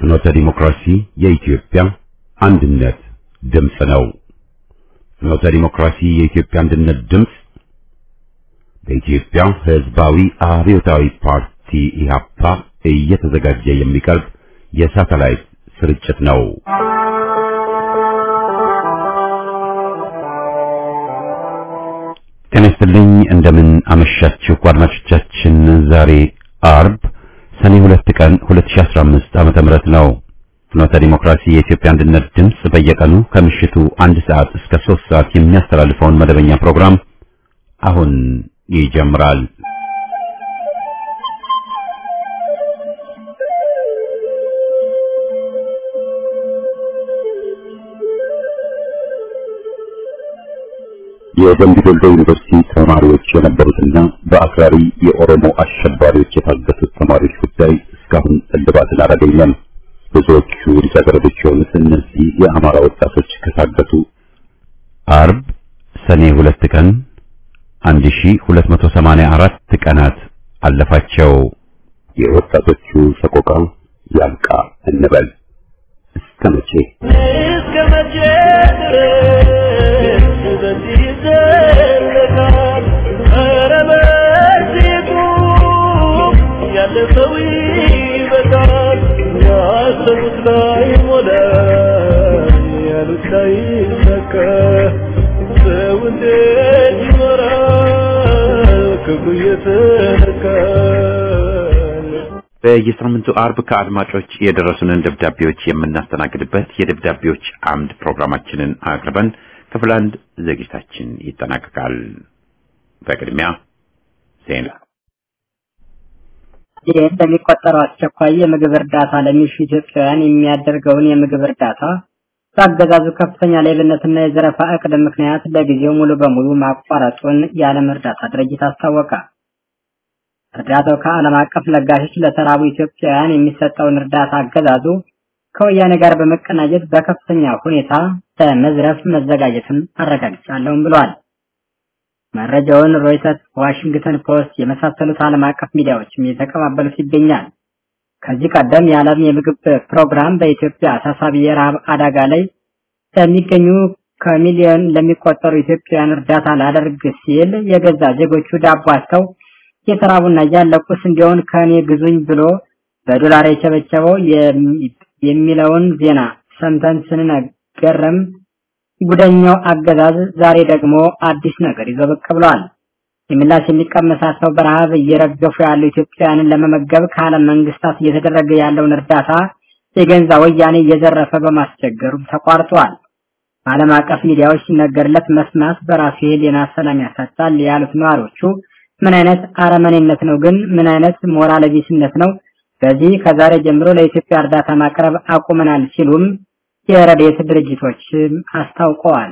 ፍኖተ ዲሞክራሲ የኢትዮጵያ አንድነት ድምፅ ነው። ፍኖተ ዲሞክራሲ የኢትዮጵያ አንድነት ድምፅ በኢትዮጵያ ሕዝባዊ አብዮታዊ ፓርቲ ኢህአፓ እየተዘጋጀ የሚቀርብ የሳተላይት ስርጭት ነው። ጤና ይስጥልኝ። እንደምን አመሻችሁ አድማጮቻችን። ዛሬ አርብ ሰኔ ሁለት ቀን 2015 ዓመተ ምህረት ነው። ፍኖተ ዲሞክራሲ የኢትዮጵያ አንድነት ድምፅ በየቀኑ ከምሽቱ አንድ ሰዓት እስከ ሶስት ሰዓት የሚያስተላልፈውን መደበኛ ፕሮግራም አሁን ይጀምራል። የደምቢ ዶሎ ዩኒቨርሲቲ ተማሪዎች የነበሩትና በአክራሪ የኦሮሞ አሸባሪዎች የታገቱት ተማሪዎች ጉዳይ እስካሁን እልባትን አላገኘም። ብዙዎቹ ልጃገረዶች የሆኑት እነዚህ የአማራ ወጣቶች ከታገቱ አርብ ሰኔ ሁለት ቀን 1284 ቀናት አለፋቸው። የወጣቶቹ ሰቆቃ ያልቃ እንበል እስከ መቼ እስከ መቼ ድረስ በዚህ ይዘለቃል? ኧረ በዚህ ቁም፣ ያለ ሰው ይበቃል። ያሰቡት ላይ ሞላ፣ ያሉት ላይ ይሳካ። ሰው እንዴት ይኖራል ክብሩ እየተነካ? በየሳምንቱ አርብ ከአድማጮች የደረሱንን ደብዳቤዎች የምናስተናግድበት የደብዳቤዎች አምድ ፕሮግራማችንን አቅርበን ክፍል አንድ ዝግጅታችን ይጠናቀቃል። በቅድሚያ ዜና። ይህ በሚቆጠረው አስቸኳይ የምግብ እርዳታ ለሚሹ ኢትዮጵያውያን የሚያደርገውን የምግብ እርዳታ በአገዛዙ ከፍተኛ ሌብነትና የዘረፋ እቅድ ምክንያት ለጊዜው ሙሉ በሙሉ ማቋረጡን የዓለም እርዳታ ድርጅት አስታወቀ። እርዳታው ከዓለም አቀፍ ለጋሾች ለተራቡ ኢትዮጵያውያን የሚሰጠውን እርዳታ አገዛዙ ከወያኔ ጋር በመቀናጀት በከፍተኛ ሁኔታ ለመዝረፍ መዘጋጀትን አረጋግጫለሁም ብሏል። መረጃውን ሮይተርስ፣ ዋሽንግተን ፖስት የመሳሰሉት ዓለም አቀፍ ሚዲያዎችም እየተቀባበሉት ይገኛል። ከዚህ ቀደም የዓለም የምግብ ፕሮግራም በኢትዮጵያ አሳሳቢ የረሃብ አደጋ ላይ ለሚገኙ ከሚሊዮን ለሚቆጠሩ ኢትዮጵያውያን እርዳታ ላደርግ ሲል የገዛ ዜጎቹ ዳቦ አጥተው የተራቡና እያለቁ ስንዴውን ከኔ ግዙኝ ብሎ በዶላር የቸበቸበው የሚለውን ዜና ሰምተን ስንነገርም ጉደኛው አገዛዝ ዛሬ ደግሞ አዲስ ነገር ይዞ ብቅ ብሏል። የምላሽ የሚቀመሳቸው በረሃብ እየረገፉ ያሉ ኢትዮጵያውያንን ለመመገብ ከዓለም መንግስታት እየተደረገ ያለውን እርዳታ የገንዛ ወያኔ እየዘረፈ በማስቸገሩም ተቋርጧል። በዓለም አቀፍ ሚዲያዎች ሲነገርለት መስማት በራሱ የህሊና ሰላም ያሳጣል ያሉት ነዋሪዎቹ ምን አይነት አረመኔነት ነው ግን? ምን አይነት ሞራል ቢስነት ነው? በዚህ ከዛሬ ጀምሮ ለኢትዮጵያ እርዳታ ማቅረብ አቁመናል ሲሉም የረድኤት ድርጅቶች አስታውቀዋል።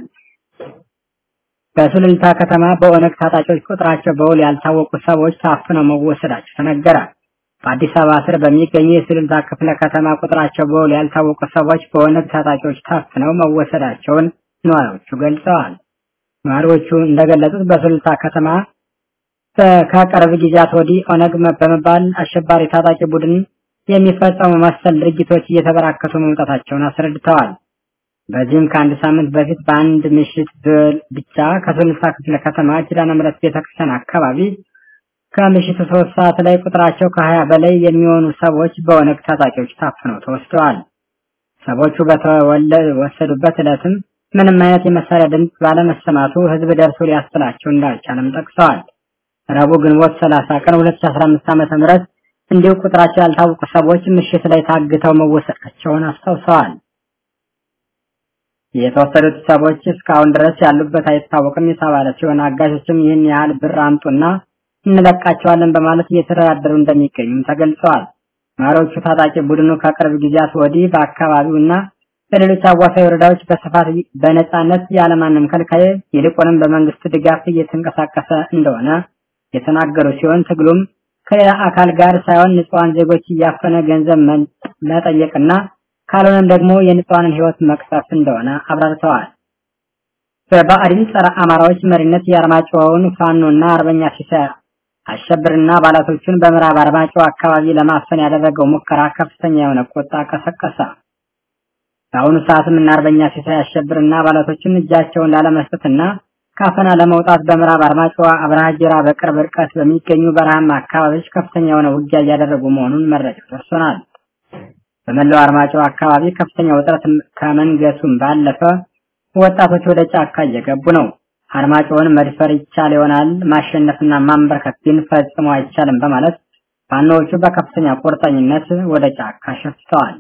በሱሉልታ ከተማ በኦነግ ታጣቂዎች ቁጥራቸው በውል ያልታወቁ ሰዎች ታፍነው መወሰዳቸው ተነገረ። በአዲስ አበባ ስር በሚገኙ የሱሉልታ ክፍለ ከተማ ቁጥራቸው በውል ያልታወቁ ሰዎች በኦነግ ታጣቂዎች ታፍነው መወሰዳቸውን ነዋሪዎቹ ገልጸዋል። ነዋሪዎቹ እንደገለጹት በሱሉልታ ከተማ ከቅርብ ጊዜያት ወዲህ ኦነግ በመባል አሸባሪ ታጣቂ ቡድን የሚፈጸሙ መሰል ድርጊቶች እየተበራከቱ መምጣታቸውን አስረድተዋል። በዚህም ከአንድ ሳምንት በፊት በአንድ ምሽት ብቻ ከሱሉልታ ክፍለ ከተማ ኪዳነ ምሕረት ቤተክርስቲያን አካባቢ ከምሽቱ ሶስት ሰዓት ላይ ቁጥራቸው ከሀያ በላይ የሚሆኑ ሰዎች በኦነግ ታጣቂዎች ታፍነው ተወስደዋል። ሰዎቹ በተወሰዱበት ዕለትም ምንም አይነት የመሳሪያ ድምፅ ባለመሰማቱ ህዝብ ደርሶ ሊያስጥላቸው እንዳልቻለም ጠቅሰዋል። ረቡዕ ግንቦት 30 ቀን 2015 ዓመተ ምህረት እንዲሁ ቁጥራቸው ያልታወቁ ሰዎች ምሽት ላይ ታግተው መወሰዳቸውን አስታውሰዋል። የተወሰዱት ሰዎች እስካሁን ድረስ ያሉበት አይታወቅም የተባለ ሲሆን አጋሾችም ይህን ያህል ብር አምጡና እንለቃቸዋለን በማለት እየተደራደሩ እንደሚገኙም ተገልጸዋል። ነዋሪዎቹ ታጣቂ ቡድኑ ከቅርብ ጊዜያት ወዲህ በአካባቢው እና በሌሎች አዋሳኝ ወረዳዎች በስፋት በነጻነት ያለማንም ከልካይ ይልቁንም በመንግስት ድጋፍ እየተንቀሳቀሰ እንደሆነ የተናገሩ ሲሆን ትግሉም ከሌላ አካል ጋር ሳይሆን ንጹሃን ዜጎች እያፈነ ገንዘብ መጠየቅና ካልሆነም ደግሞ የንጹሃንን ህይወት መቅሰፍ እንደሆነ አብራርተዋል። በብአዴን ጸረ አማራዎች መሪነት የአርማጭሆውን ፋኖና አርበኛ ሲሳይ አሸብርና አባላቶቹን በምዕራብ አርማጭሆ አካባቢ ለማፈን ያደረገው ሙከራ ከፍተኛ የሆነ ቁጣ ቀሰቀሰ። በአሁኑ ሰዓትም እና አርበኛ ሲሳይ አሸብርና አባላቶችን እጃቸውን ላለመስጠትና ካፈና ለመውጣት በምዕራብ አርማጭሆ አብርሃ ጅራ በቅርብ ርቀት በሚገኙ በረሃማ አካባቢዎች ከፍተኛ የሆነ ውጊያ እያደረጉ መሆኑን መረጃው ደርሶናል። በመላው አርማጭሆ አካባቢ ከፍተኛ ውጥረት ከመንገሱም ባለፈ ወጣቶች ወደ ጫካ እየገቡ ነው። አርማጭሆን መድፈር ይቻል ይሆናል፣ ማሸነፍና ማንበርከክ ግን ፈጽሞ አይቻልም በማለት ፋኖዎቹ በከፍተኛ ቁርጠኝነት ወደ ጫካ ሸፍተዋል።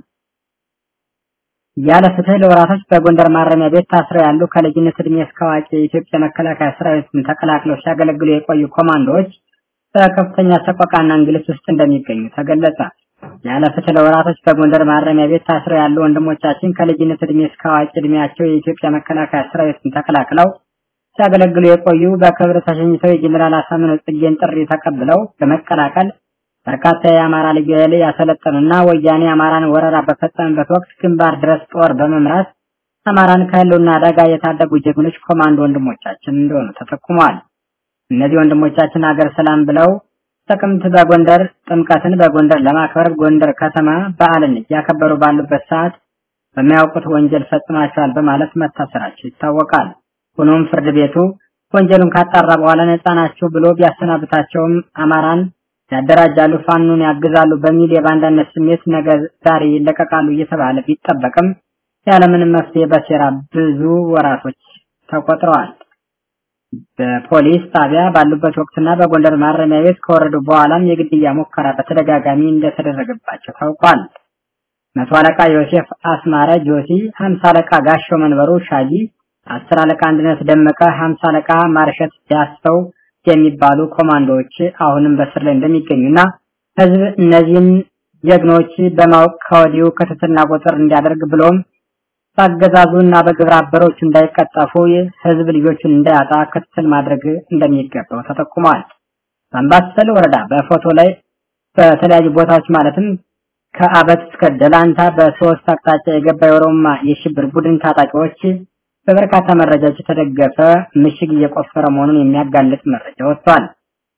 ያለ ፍትህ ለወራቶች በጎንደር ማረሚያ ቤት ታስረው ያሉ ከልጅነት እድሜ እስከ አዋቂ የኢትዮጵያ መከላከያ ሰራዊትን ተቀላቅለው ሲያገለግሉ የቆዩ ኮማንዶዎች በከፍተኛ ሰቆቃና እንግልት ውስጥ እንደሚገኙ ተገለጸ። ያለ ፍትህ ለወራቶች በጎንደር ማረሚያ ቤት ታስረው ያሉ ወንድሞቻችን ከልጅነት እድሜ እስከ አዋቂ እድሜያቸው የኢትዮጵያ መከላከያ ሰራዊትን ተቀላቅለው ሲያገለግሉ የቆዩ በክብር ተሸኝተው የጀኔራል አሳምነው ጽጌን ጥሪ ተቀብለው በመቀላቀል በርካታ የአማራ ልዩ ኃይል ያሰለጠኑና ወያኔ አማራን ወረራ በፈጸመበት ወቅት ግንባር ድረስ ጦር በመምራት አማራን ከህልውና አደጋ የታደጉ ጀግኖች ኮማንዶ ወንድሞቻችን እንደሆኑ ተጠቁመዋል። እነዚህ ወንድሞቻችን ሀገር ሰላም ብለው ጥቅምት በጎንደር ጥምቀትን በጎንደር ለማክበር ጎንደር ከተማ በዓልን እያከበሩ ባሉበት ሰዓት በሚያውቁት ወንጀል ፈጽማቸዋል በማለት መታሰራቸው ይታወቃል። ሆኖም ፍርድ ቤቱ ወንጀሉን ካጣራ በኋላ ነፃ ናቸው ብሎ ቢያሰናብታቸውም አማራን ያደራጃሉ፣ ፋኑን ያግዛሉ በሚል የባንዳነት ስሜት ነገ ዛሬ ይለቀቃሉ እየተባለ ቢጠበቅም ያለምንም መፍትሄ በሴራ ብዙ ወራቶች ተቆጥረዋል። በፖሊስ ጣቢያ ባሉበት ወቅትና በጎንደር ማረሚያ ቤት ከወረዱ በኋላም የግድያ ሙከራ በተደጋጋሚ እንደተደረገባቸው ታውቋል። መቶ አለቃ ዮሴፍ አስማረ ጆሲ፣ ሀምሳ አለቃ ጋሻው መንበሩ ሻጂ፣ አስር አለቃ አንድነት ደመቀ፣ ሀምሳ አለቃ ማርሸት ዳስተው የሚባሉ ኮማንዶዎች አሁንም በስር ላይ እንደሚገኙና ህዝብ እነዚህን ጀግኖች በማወቅ ከወዲሁ ክትትልና ቁጥር እንዲያደርግ ብሎም በአገዛዙ እና በግብረ አበሮቹ እንዳይቀጠፉ ህዝብ ልጆቹን እንዳያጣ ክትትል ማድረግ እንደሚገባው ተጠቁሟል። በአምባሰል ወረዳ በፎቶ ላይ በተለያዩ ቦታዎች ማለትም ከአበት እስከ ደላንታ በሶስት አቅጣጫ የገባ የኦሮማ የሽብር ቡድን ታጣቂዎች በበርካታ መረጃዎች የተደገፈ ምሽግ እየቆፈረ መሆኑን የሚያጋልጥ መረጃ ወጥቷል።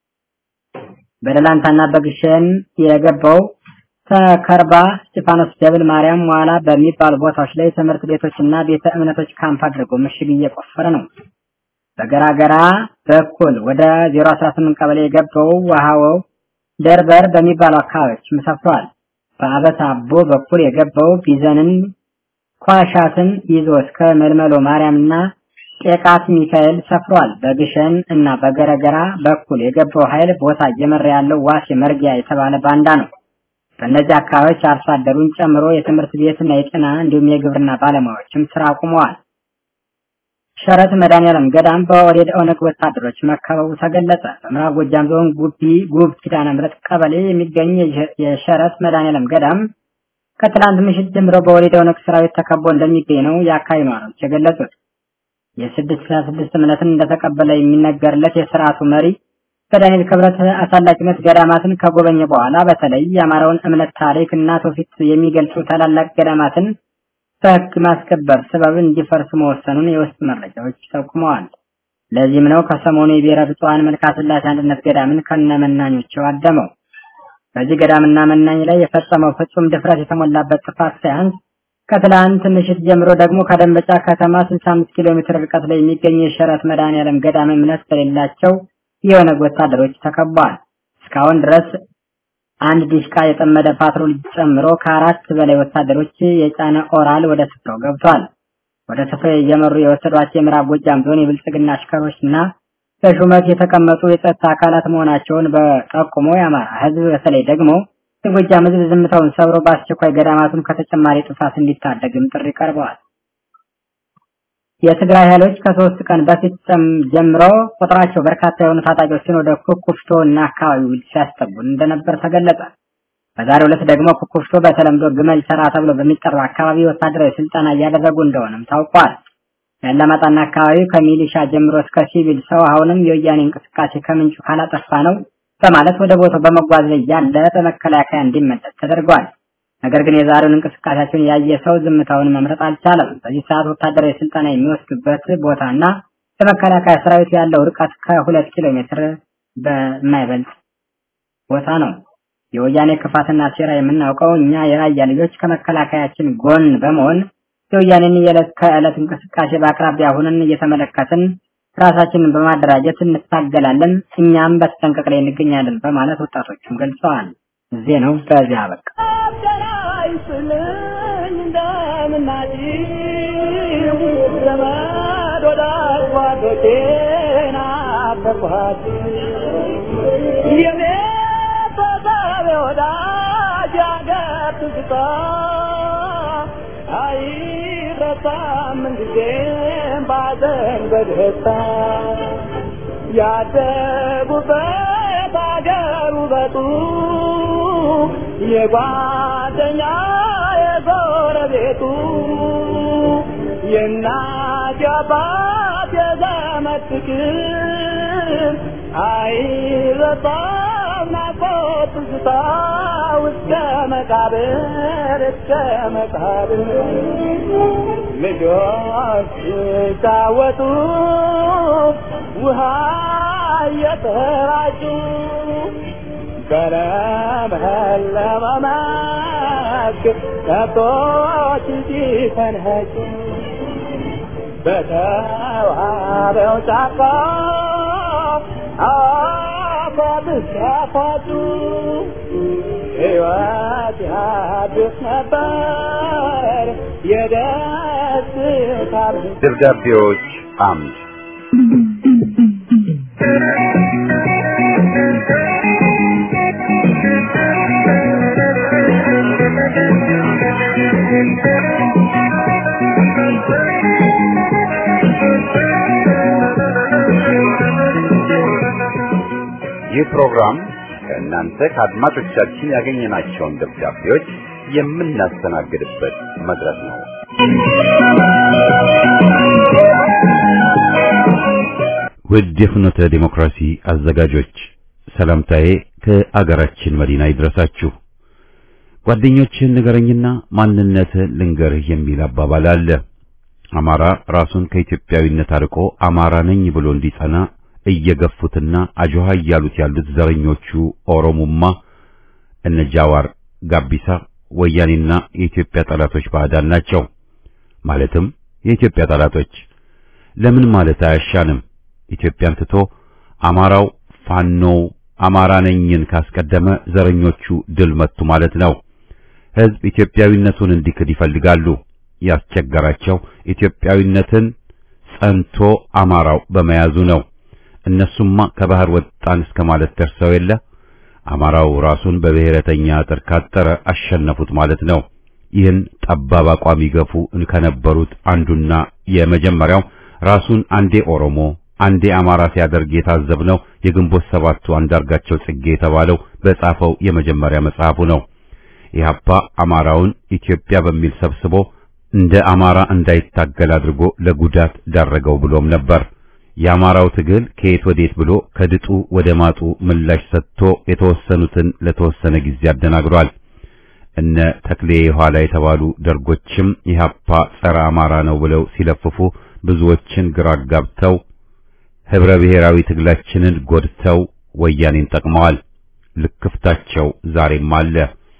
በደላንታና በግሸን የገባው ተከርባ እስጢፋኖስ ደብል ማርያም ዋላ በሚባሉ ቦታዎች ላይ ትምህርት ቤቶችና ቤተ እምነቶች ካምፕ አድርጎ ምሽግ እየቆፈረ ነው። በገራገራ በኩል ወደ 018 ቀበሌ የገባው ውሃው ደርበር በሚባሉ አካባቢዎች ሰፍሯል። በአበት አቦ በኩል የገባው ቢዘንን ኳሻትን ይዞ እስከ መልመሎ ማርያምና ቄቃት ሚካኤል ሰፍሯል። በግሸን እና በገረገራ በኩል የገባው ኃይል ቦታ እየመራ ያለው ዋሴ መርጊያ የተባለ ባንዳ ነው። በእነዚህ አካባቢዎች አርሶ አደሩን ጨምሮ የትምህርት ቤትና የጤና እንዲሁም የግብርና ባለሙያዎችም ስራ አቁመዋል። ሸረት መድኃኔዓለም ገዳም በኦህዴድ ኦነግ ወታደሮች መከበቡ ተገለጸ። በምዕራብ ጎጃም ዞን ጉቢ ጉብ ኪዳነ ምሕረት ቀበሌ የሚገኝ የሸረት መድኃኔዓለም ገዳም ከትላንት ምሽት ጀምሮ በኦህዴድ ኦነግ ሰራዊት ተከቦ እንደሚገኝ ነው የአካባቢ ነዋሪዎች የገለጹት። የስድስት ስልሳ ስድስት እምነትን እንደተቀበለ የሚነገርለት የስርዓቱ መሪ በዳንኤል ክብረት አሳላቂነት ገዳማትን ከጎበኘ በኋላ በተለይ የአማራውን እምነት ታሪክ እና ትውፊት የሚገልጹ ታላላቅ ገዳማትን በሕግ ማስከበር ሰበብ እንዲፈርሱ መወሰኑን የውስጥ መረጃዎች ጠቁመዋል። ለዚህም ነው ከሰሞኑ የብሔረ ብፁዓን መልካ ስላሴ አንድነት ገዳምን ከነመናኞቸው አደመው። በዚህ ገዳምና መናኝ ላይ የፈጸመው ፍጹም ድፍረት የተሞላበት ጥፋት ሳያንስ ከትላንት ምሽት ጀምሮ ደግሞ ከደንበጫ ከተማ 65 ኪሎ ሜትር ርቀት ላይ የሚገኝ የሸረት መድኃኔዓለም ገዳም እምነት በሌላቸው የኦነግ ወታደሮች ተከቧል። እስካሁን ድረስ አንድ ዲሽቃ የጠመደ ፓትሮል ጨምሮ ከአራት በላይ ወታደሮች የጫነ ኦራል ወደ ስፍራው ገብቷል። ወደ ስፍራው እየመሩ የወሰዷቸው የምዕራብ ጎጃም ዞን የብልጽግና አሽከሮች እና በሹመት የተቀመጡ የጸጥታ አካላት መሆናቸውን በጠቁሞ የአማራ ሕዝብ በተለይ ደግሞ የጎጃም ሕዝብ ዝምታውን ሰብሮ በአስቸኳይ ገዳማቱን ከተጨማሪ ጥፋት እንዲታደግም ጥሪ ቀርበዋል። የትግራይ ኃይሎች ከሶስት ቀን በፊት ጀምሮ ቁጥራቸው በርካታ የሆኑ ታጣቂዎችን ወደ ኩኩፍቶ እና አካባቢው ሲያስጠጉ እንደነበር ተገለጸ። በዛሬው ዕለት ደግሞ ኩኩፍቶ በተለምዶ ግመል ተራ ተብሎ በሚጠራው አካባቢ ወታደራዊ ስልጠና እያደረጉ እንደሆነም ታውቋል። ያለማጣና አካባቢው ከሚሊሻ ጀምሮ እስከ ሲቪል ሰው አሁንም የወያኔ እንቅስቃሴ ከምንጩ ካላጠፋ ነው በማለት ወደ ቦታው በመጓዝ ላይ ያለ በመከላከያ እንዲመለስ ተደርጓል። ነገር ግን የዛሬውን እንቅስቃሴያቸውን ያየ ሰው ዝምታውን መምረጥ አልቻለም። በዚህ ሰዓት ወታደራዊ ስልጠና የሚወስዱበት ቦታና በመከላከያ ሰራዊት ያለው ርቀት ከሁለት ኪሎ ሜትር በማይበልጥ ቦታ ነው። የወያኔ ክፋትና ሴራ የምናውቀው እኛ የራያ ልጆች ከመከላከያችን ጎን በመሆን የወያኔን የዕለት ከዕለት እንቅስቃሴ በአቅራቢያ ሆነን እየተመለከትን ራሳችንን በማደራጀት እንታገላለን፣ እኛም በተጠንቀቅ ላይ እንገኛለን በማለት ወጣቶቹም ገልጸዋል። ዜናው በዚያ አበቃ። ያደጉበት አገር ውበቱ የጓደኛ የጎረቤቱ የእናት የአባት የዘመድ ፍቅር አይረሳም ናፍቆት ትዝታ እስከ መቃብር እስከ መቃብር ልጆች ሲጫወቱ ውሃ እየተራጩ በለመለመ መስክ ከብቶች ሲፈንኸጩ በተዋበው ጫካ አፏብስ ያፏጩ ሕይወት ያድስ ነበር የደስታ ደብዳቤዎች አምድ ይህ ፕሮግራም ከእናንተ ከአድማጮቻችን ያገኘናቸውን ደብዳቤዎች የምናስተናግድበት መድረክ ነው። ውድ የፍኖተ ዲሞክራሲ አዘጋጆች ሰላምታዬ ከአገራችን መዲና ይድረሳችሁ። ጓደኞችህን ንገረኝና ማንነትህን ልንገርህ የሚል አባባል አለ። አማራ ራሱን ከኢትዮጵያዊነት አርቆ አማራ ነኝ ብሎ እንዲጸና እየገፉትና አጆሃ እያሉት ያሉት ዘረኞቹ ኦሮሙማ፣ እነ ጃዋር ጋቢሳ፣ ወያኔና የኢትዮጵያ ጠላቶች ባዕዳን ናቸው። ማለትም የኢትዮጵያ ጠላቶች ለምን ማለት አያሻንም። ኢትዮጵያን ትቶ አማራው ፋኖው አማራ ነኝን ካስቀደመ ዘረኞቹ ድል መቱ ማለት ነው። ሕዝብ ኢትዮጵያዊነቱን እንዲክድ ይፈልጋሉ። ያስቸገራቸው ኢትዮጵያዊነትን ጸንቶ አማራው በመያዙ ነው። እነሱማ ከባህር ወጣን እስከ ማለት ደርሰው የለ አማራው ራሱን በብሔረተኛ አጥር ካጠረ አሸነፉት ማለት ነው። ይህን ጠባብ አቋም ይገፉ ከነበሩት አንዱና የመጀመሪያው ራሱን አንዴ ኦሮሞ አንዴ አማራ ሲያደርግ የታዘብነው የግንቦት ሰባቱ አንዳርጋቸው ጽጌ የተባለው በጻፈው የመጀመሪያ መጽሐፉ ነው። ኢህአፓ አማራውን ኢትዮጵያ በሚል ሰብስቦ እንደ አማራ እንዳይታገል አድርጎ ለጉዳት ዳረገው ብሎም ነበር። የአማራው ትግል ከየት ወዴት ብሎ ከድጡ ወደ ማጡ ምላሽ ሰጥቶ የተወሰኑትን ለተወሰነ ጊዜ አደናግሯል። እነ ተክሌ የኋላ የተባሉ ደርጎችም ኢህአፓ ጸረ አማራ ነው ብለው ሲለፍፉ ብዙዎችን ግራ አጋብተው ህብረ ብሔራዊ ትግላችንን ጎድተው ወያኔን ጠቅመዋል። ልክፍታቸው ዛሬም አለ።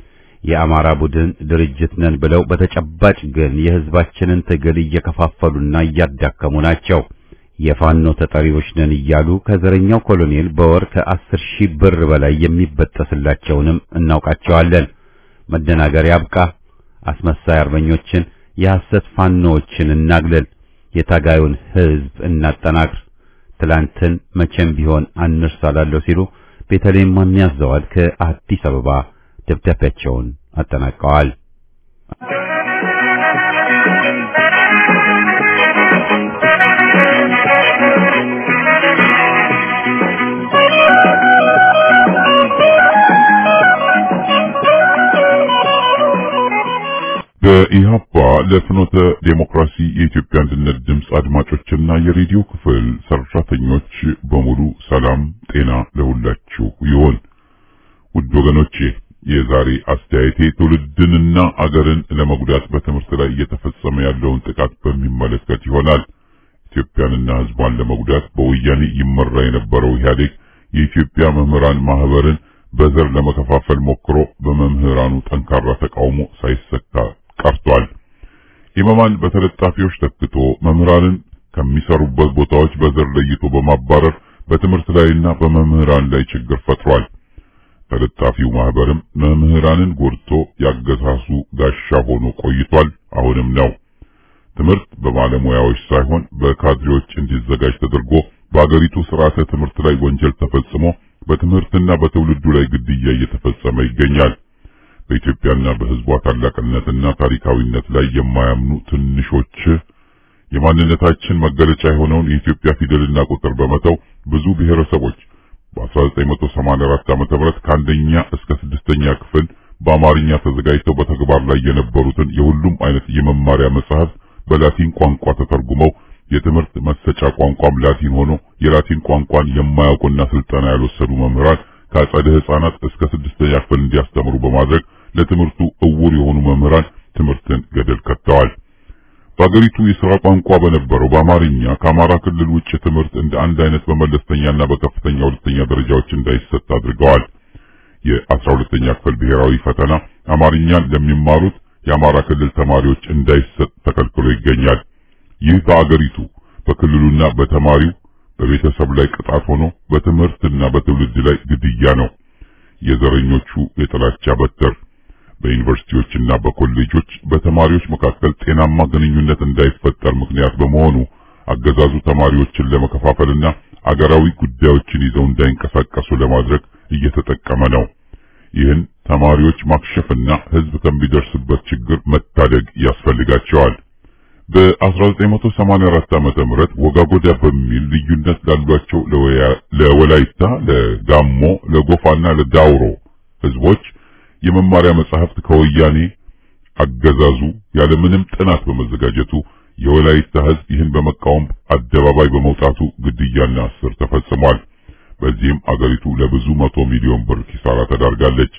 የአማራ ቡድን ድርጅት ነን ብለው በተጨባጭ ግን የህዝባችንን ትግል እየከፋፈሉና እያዳከሙ ናቸው። የፋኖ ተጠሪዎች ነን እያሉ ከዘረኛው ኮሎኔል በወር ከአስር ሺህ ብር በላይ የሚበጠስላቸውንም እናውቃቸዋለን። መደናገር ያብቃ። አስመሳይ አርበኞችን፣ የሐሰት ፋኖዎችን እናግለል። የታጋዩን ህዝብ እናጠናክር። ትላንትን መቼም ቢሆን አንርሳላለሁ ሲሉ ቤተልሔም ማንያዘዋል ከአዲስ አበባ ደብዳቤያቸውን አጠናቀዋል። በኢህአፓ ለፍኖተ ዴሞክራሲ የኢትዮጵያ አንድነት ድምፅ አድማጮችና የሬዲዮ ክፍል ሰራተኞች በሙሉ ሰላም ጤና ለሁላችሁ ይሆን። ውድ ወገኖቼ የዛሬ አስተያየቴ ትውልድንና አገርን ለመጉዳት በትምህርት ላይ እየተፈጸመ ያለውን ጥቃት በሚመለከት ይሆናል። ኢትዮጵያንና ሕዝቧን ለመጉዳት በወያኔ ይመራ የነበረው ኢህአዴግ የኢትዮጵያ መምህራን ማህበርን በዘር ለመከፋፈል ሞክሮ በመምህራኑ ጠንካራ ተቃውሞ ሳይሰካ ቀርቷል። ኢማማን በተለጣፊዎች ተክቶ መምህራንን ከሚሰሩበት ቦታዎች በዘር ለይቶ በማባረር በትምህርት ላይና በመምህራን ላይ ችግር ፈጥሯል። ተለጣፊው ማህበርም መምህራንን ጎድቶ ያገሳሱ ጋሻ ሆኖ ቆይቷል። አሁንም ነው። ትምህርት በባለሙያዎች ሳይሆን በካድሬዎች እንዲዘጋጅ ተደርጎ በአገሪቱ ስርዓተ ትምህርት ላይ ወንጀል ተፈጽሞ በትምህርትና በትውልዱ ላይ ግድያ እየተፈጸመ ይገኛል። በኢትዮጵያና በሕዝቧ ታላቅነትና ታሪካዊነት ላይ የማያምኑ ትንሾች የማንነታችን መገለጫ የሆነውን የኢትዮጵያ ፊደልና ቁጥር በመተው ብዙ ብሔረሰቦች በ1984 ዓመተ ምህረት ከአንደኛ እስከ ስድስተኛ ክፍል በአማርኛ ተዘጋጅተው በተግባር ላይ የነበሩትን የሁሉም አይነት የመማሪያ መጽሐፍ በላቲን ቋንቋ ተተርጉመው የትምህርት መሰጫ ቋንቋም ላቲን ሆኖ የላቲን ቋንቋን የማያውቁና ስልጠና ያልወሰዱ መምህራን ከአጸደ ሕፃናት እስከ ስድስተኛ ክፍል እንዲያስተምሩ በማድረግ ለትምህርቱ እውር የሆኑ መምህራን ትምህርትን ገደል ከተዋል። በአገሪቱ የሥራ ቋንቋ በነበረው በአማርኛ ከአማራ ክልል ውጭ ትምህርት እንደ አንድ አይነት በመለስተኛና በከፍተኛ ሁለተኛ ደረጃዎች እንዳይሰጥ አድርገዋል። የአስራ ሁለተኛ ክፍል ብሔራዊ ፈተና አማርኛን ለሚማሩት የአማራ ክልል ተማሪዎች እንዳይሰጥ ተከልክሎ ይገኛል። ይህ በአገሪቱ በክልሉና በተማሪው በቤተሰብ ላይ ቅጣት ሆኖ በትምህርትና በትውልድ ላይ ግድያ ነው። የዘረኞቹ የጥላቻ በትር በዩኒቨርሲቲዎችና በኮሌጆች በተማሪዎች መካከል ጤናማ ግንኙነት እንዳይፈጠር ምክንያት በመሆኑ አገዛዙ ተማሪዎችን ለመከፋፈልና አገራዊ ጉዳዮችን ይዘው እንዳይንቀሳቀሱ ለማድረግ እየተጠቀመ ነው። ይህን ተማሪዎች ማክሸፍና ሕዝብ ከሚደርስበት ችግር መታደግ ያስፈልጋቸዋል። በ1984 ዓመተ ምህረት ወጋጎዳ በሚል ልዩነት ላሏቸው ለወላይታ፣ ለጋሞ፣ ለጎፋና ለዳውሮ ሕዝቦች የመማሪያ መጻሕፍት ከወያኔ አገዛዙ ያለምንም ጥናት በመዘጋጀቱ የወላይታ ሕዝብ ይህን በመቃወም አደባባይ በመውጣቱ ግድያና እስር ተፈጽሟል። በዚህም አገሪቱ ለብዙ መቶ ሚሊዮን ብር ኪሳራ ተዳርጋለች።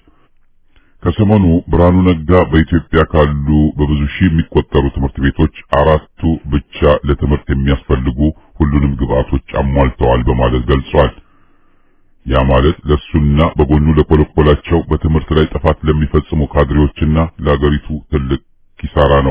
ከሰሞኑ ብርሃኑ ነጋ በኢትዮጵያ ካሉ በብዙ ሺህ የሚቆጠሩ ትምህርት ቤቶች አራቱ ብቻ ለትምህርት የሚያስፈልጉ ሁሉንም ግብአቶች አሟልተዋል በማለት ገልጿል። ያ ማለት ለሱና በጎኑ ለኮለኮላቸው በትምህርት ላይ ጥፋት ለሚፈጽሙ ካድሬዎችና ለአገሪቱ ትልቅ ኪሳራ ነው።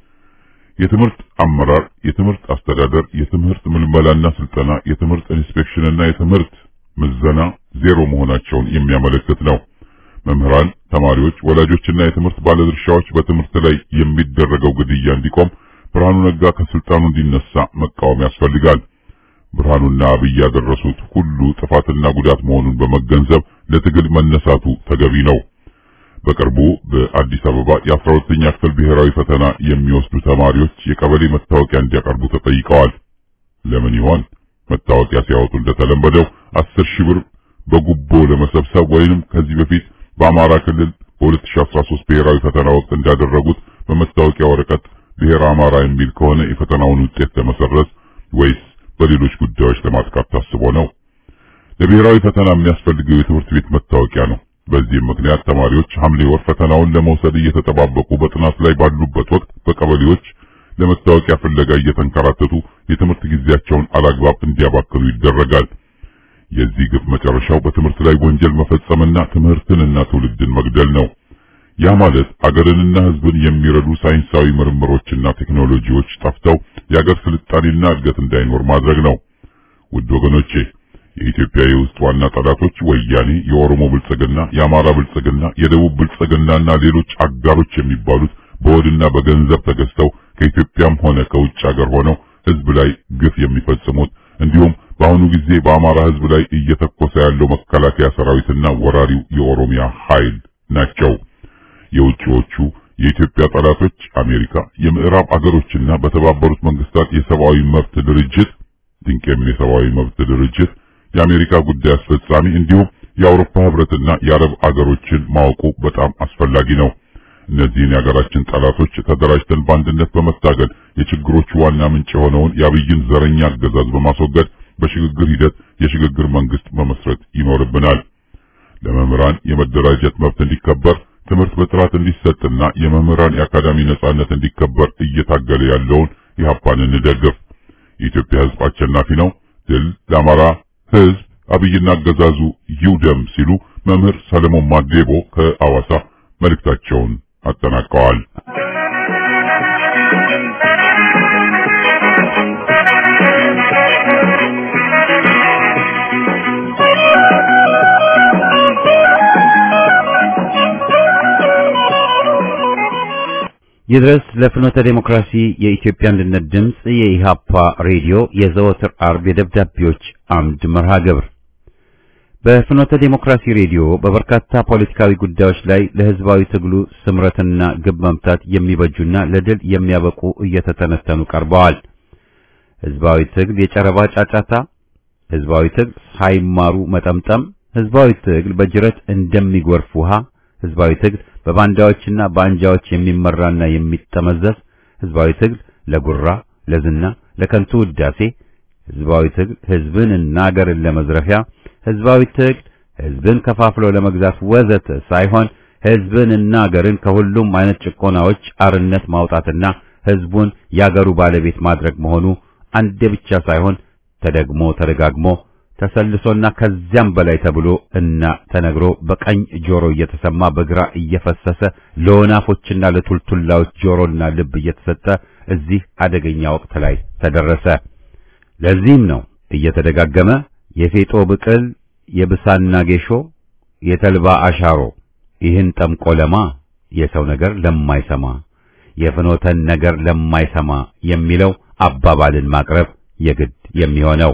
የትምህርት አመራር፣ የትምህርት አስተዳደር፣ የትምህርት ምልመላና ስልጠና፣ የትምህርት ኢንስፔክሽንና የትምህርት ምዘና ዜሮ መሆናቸውን የሚያመለክት ነው። መምህራን፣ ተማሪዎች፣ ወላጆችና የትምህርት ባለድርሻዎች በትምህርት ላይ የሚደረገው ግድያ እንዲቆም ብርሃኑ ነጋ ከስልጣኑ እንዲነሳ መቃወም ያስፈልጋል። ብርሃኑና አብይ ያደረሱት ሁሉ ጥፋትና ጉዳት መሆኑን በመገንዘብ ለትግል መነሳቱ ተገቢ ነው። በቅርቡ በአዲስ አበባ የአስራ ሁለተኛ ክፍል ብሔራዊ ፈተና የሚወስዱ ተማሪዎች የቀበሌ መታወቂያ እንዲያቀርቡ ተጠይቀዋል። ለምን ይሆን? መታወቂያ ሲያወጡ እንደተለመደው አስር ሺህ ብር በጉቦ ለመሰብሰብ ወይንም ከዚህ በፊት በአማራ ክልል በ2013 ብሔራዊ ፈተና ወቅት እንዳደረጉት በመታወቂያ ወረቀት ብሔር አማራ የሚል ከሆነ የፈተናውን ውጤት ለመሰረዝ ወይስ በሌሎች ጉዳዮች ለማጥቃት ታስቦ ነው? ለብሔራዊ ፈተና የሚያስፈልገው የትምህርት ቤት መታወቂያ ነው። በዚህም ምክንያት ተማሪዎች ሐምሌ ወር ፈተናውን ለመውሰድ እየተጠባበቁ በጥናት ላይ ባሉበት ወቅት በቀበሌዎች ለመታወቂያ ፍለጋ እየተንከራተቱ የትምህርት ጊዜያቸውን አላግባብ እንዲያባክኑ ይደረጋል። የዚህ ግፍ መጨረሻው በትምህርት ላይ ወንጀል መፈጸምና ትምህርትንና ትውልድን መግደል ነው። ያ ማለት አገርንና ሕዝብን የሚረዱ ሳይንሳዊ ምርምሮችና ቴክኖሎጂዎች ጠፍተው የአገር ስልጣኔና እድገት እንዳይኖር ማድረግ ነው። ውድ ወገኖቼ የኢትዮጵያ የውስጥ ዋና ጠላቶች ወያኔ፣ የኦሮሞ ብልጽግና፣ የአማራ ብልጽግና፣ የደቡብ ብልጽግናና ሌሎች አጋሮች የሚባሉት በወድና በገንዘብ ተገዝተው ከኢትዮጵያም ሆነ ከውጭ ሀገር ሆነው ሕዝብ ላይ ግፍ የሚፈጽሙት እንዲሁም በአሁኑ ጊዜ በአማራ ሕዝብ ላይ እየተኮሰ ያለው መከላከያ ሰራዊትና ወራሪው የኦሮሚያ ኃይል ናቸው። የውጭዎቹ የኢትዮጵያ ጠላቶች አሜሪካ፣ የምዕራብ አገሮችና በተባበሩት መንግስታት የሰብአዊ መብት ድርጅት ድንቄም የሰብአዊ መብት ድርጅት የአሜሪካ ጉዳይ አስፈጻሚ እንዲሁም የአውሮፓ ህብረትና የአረብ አገሮችን ማወቁ በጣም አስፈላጊ ነው። እነዚህን የሀገራችን ጠላቶች ተደራጅተን በአንድነት በመታገል የችግሮቹ ዋና ምንጭ የሆነውን የአብይን ዘረኛ አገዛዝ በማስወገድ በሽግግር ሂደት የሽግግር መንግስት መመስረት ይኖርብናል። ለመምህራን የመደራጀት መብት እንዲከበር፣ ትምህርት በጥራት እንዲሰጥና የመምህራን የአካዳሚ ነጻነት እንዲከበር እየታገለ ያለውን ኢህአፓን እንደግፍ። የኢትዮጵያ ህዝብ አሸናፊ ነው። ድል ለአማራ ህዝብ አብይና አገዛዙ ይውደም ሲሉ መምህር ሰለሞን ማዴቦ ከአዋሳ መልእክታቸውን አጠናቀዋል። ይድረስ ለፍኖተ ዴሞክራሲ የኢትዮጵያ አንድነት ድምፅ የኢሃፓ ሬዲዮ የዘወትር አርብ የደብዳቤዎች አምድ መርሃ ግብር በፍኖተ ዴሞክራሲ ሬዲዮ በበርካታ ፖለቲካዊ ጉዳዮች ላይ ለህዝባዊ ትግሉ ስምረትና ግብ መምታት የሚበጁና ለድል የሚያበቁ እየተተነተኑ ቀርበዋል። ህዝባዊ ትግል የጨረባ ጫጫታ፣ ህዝባዊ ትግል ሳይማሩ መጠምጠም፣ ህዝባዊ ትግል በጅረት እንደሚጎርፍ ውሃ፣ ህዝባዊ ትግል በባንዳዎችና በአንጃዎች የሚመራና የሚጠመዘዝ፣ ህዝባዊ ትግል ለጉራ፣ ለዝና፣ ለከንቱ ውዳሴ፣ ህዝባዊ ትግል ህዝብንና አገርን ለመዝረፊያ ህዝባዊ ትግል ህዝብን ከፋፍሎ ለመግዛት ወዘተ ሳይሆን ህዝብንና አገርን ከሁሉም አይነት ጭቆናዎች አርነት ማውጣትና ህዝቡን ያገሩ ባለቤት ማድረግ መሆኑ አንዴ ብቻ ሳይሆን ተደግሞ ተደጋግሞ ተሰልሶና ከዚያም በላይ ተብሎ እና ተነግሮ በቀኝ ጆሮ እየተሰማ በግራ እየፈሰሰ ለወናፎችና ለቱልቱላዎች ጆሮና ልብ እየተሰጠ እዚህ አደገኛ ወቅት ላይ ተደረሰ። ለዚህም ነው እየተደጋገመ የፌጦ ብቅል የብሳና ጌሾ የተልባ አሻሮ ይህን ጠምቆ ለማ የሰው ነገር ለማይሰማ የፍኖተን ነገር ለማይሰማ የሚለው አባባልን ማቅረብ የግድ የሚሆነው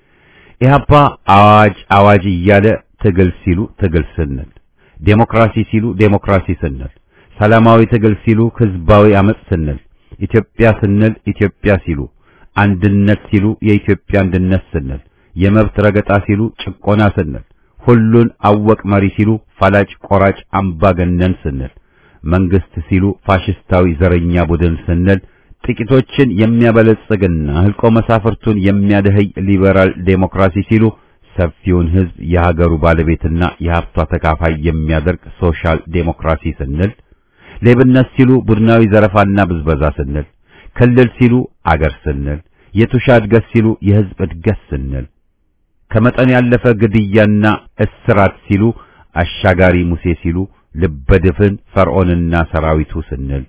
ኢህአፓ አዋጅ አዋጅ እያለ ትግል ሲሉ ትግል ስንል፣ ዴሞክራሲ ሲሉ ዴሞክራሲ ስንል፣ ሰላማዊ ትግል ሲሉ ህዝባዊ አመጽ ስንል፣ ኢትዮጵያ ስንል ኢትዮጵያ ሲሉ፣ አንድነት ሲሉ የኢትዮጵያ አንድነት ስንል የመብት ረገጣ ሲሉ ጭቆና ስንል፣ ሁሉን አወቅ መሪ ሲሉ ፈላጭ ቆራጭ አምባገነን ስንል፣ መንግስት ሲሉ ፋሽስታዊ ዘረኛ ቡድን ስንል፣ ጥቂቶችን የሚያበለጽግና ህልቆ መሳፍርቱን የሚያደህይ ሊበራል ዴሞክራሲ ሲሉ፣ ሰፊውን ህዝብ የሀገሩ ባለቤትና የሀብቷ ተካፋይ የሚያደርግ ሶሻል ዴሞክራሲ ስንል፣ ሌብነት ሲሉ ቡድናዊ ዘረፋና ብዝበዛ ስንል፣ ክልል ሲሉ አገር ስንል፣ የቱሻ እድገት ሲሉ የህዝብ እድገት ስንል ከመጠን ያለፈ ግድያና እስራት ሲሉ አሻጋሪ ሙሴ ሲሉ ልበድፍን ፈርዖንና ሰራዊቱ ስንል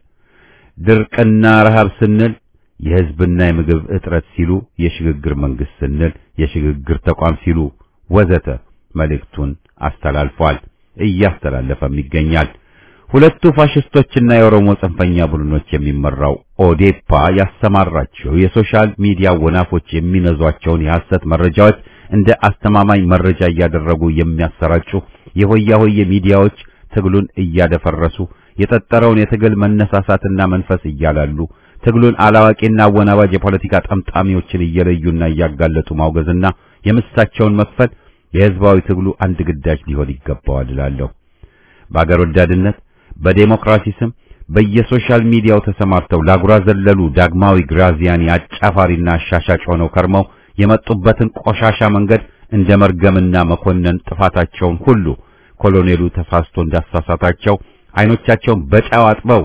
ድርቅና ረሃብ ስንል የህዝብና የምግብ እጥረት ሲሉ የሽግግር መንግስት ስንል የሽግግር ተቋም ሲሉ ወዘተ መልእክቱን አስተላልፏል፣ እያስተላለፈም ይገኛል። ሁለቱ ፋሽስቶችና የኦሮሞ ጽንፈኛ ቡድኖች የሚመራው ኦዴፓ ያሰማራቸው የሶሻል ሚዲያ ወናፎች የሚነዟቸውን የሐሰት መረጃዎች እንደ አስተማማኝ መረጃ እያደረጉ የሚያሰራጩ የሆያ ሆዬ ሚዲያዎች ትግሉን እያደፈረሱ የጠጠረውን የትግል መነሳሳትና መንፈስ እያላሉ ትግሉን አላዋቂና አወናባጅ የፖለቲካ ጠምጣሚዎችን እየለዩና እያጋለጡ ማውገዝና የምሳቸውን መክፈል የህዝባዊ ትግሉ አንድ ግዳጅ ሊሆን ይገባዋል እላለሁ። በአገር ወዳድነት በዴሞክራሲ ስም በየሶሻል ሚዲያው ተሰማርተው ላጉራ ዘለሉ ዳግማዊ ግራዚያኒ አጫፋሪና አሻሻጭ ሆነው ከርመው የመጡበትን ቆሻሻ መንገድ እንደ መርገምና መኮነን ጥፋታቸውን ሁሉ ኮሎኔሉ ተሳስቶ እንዳሳሳታቸው አይኖቻቸውን በጨው አጥበው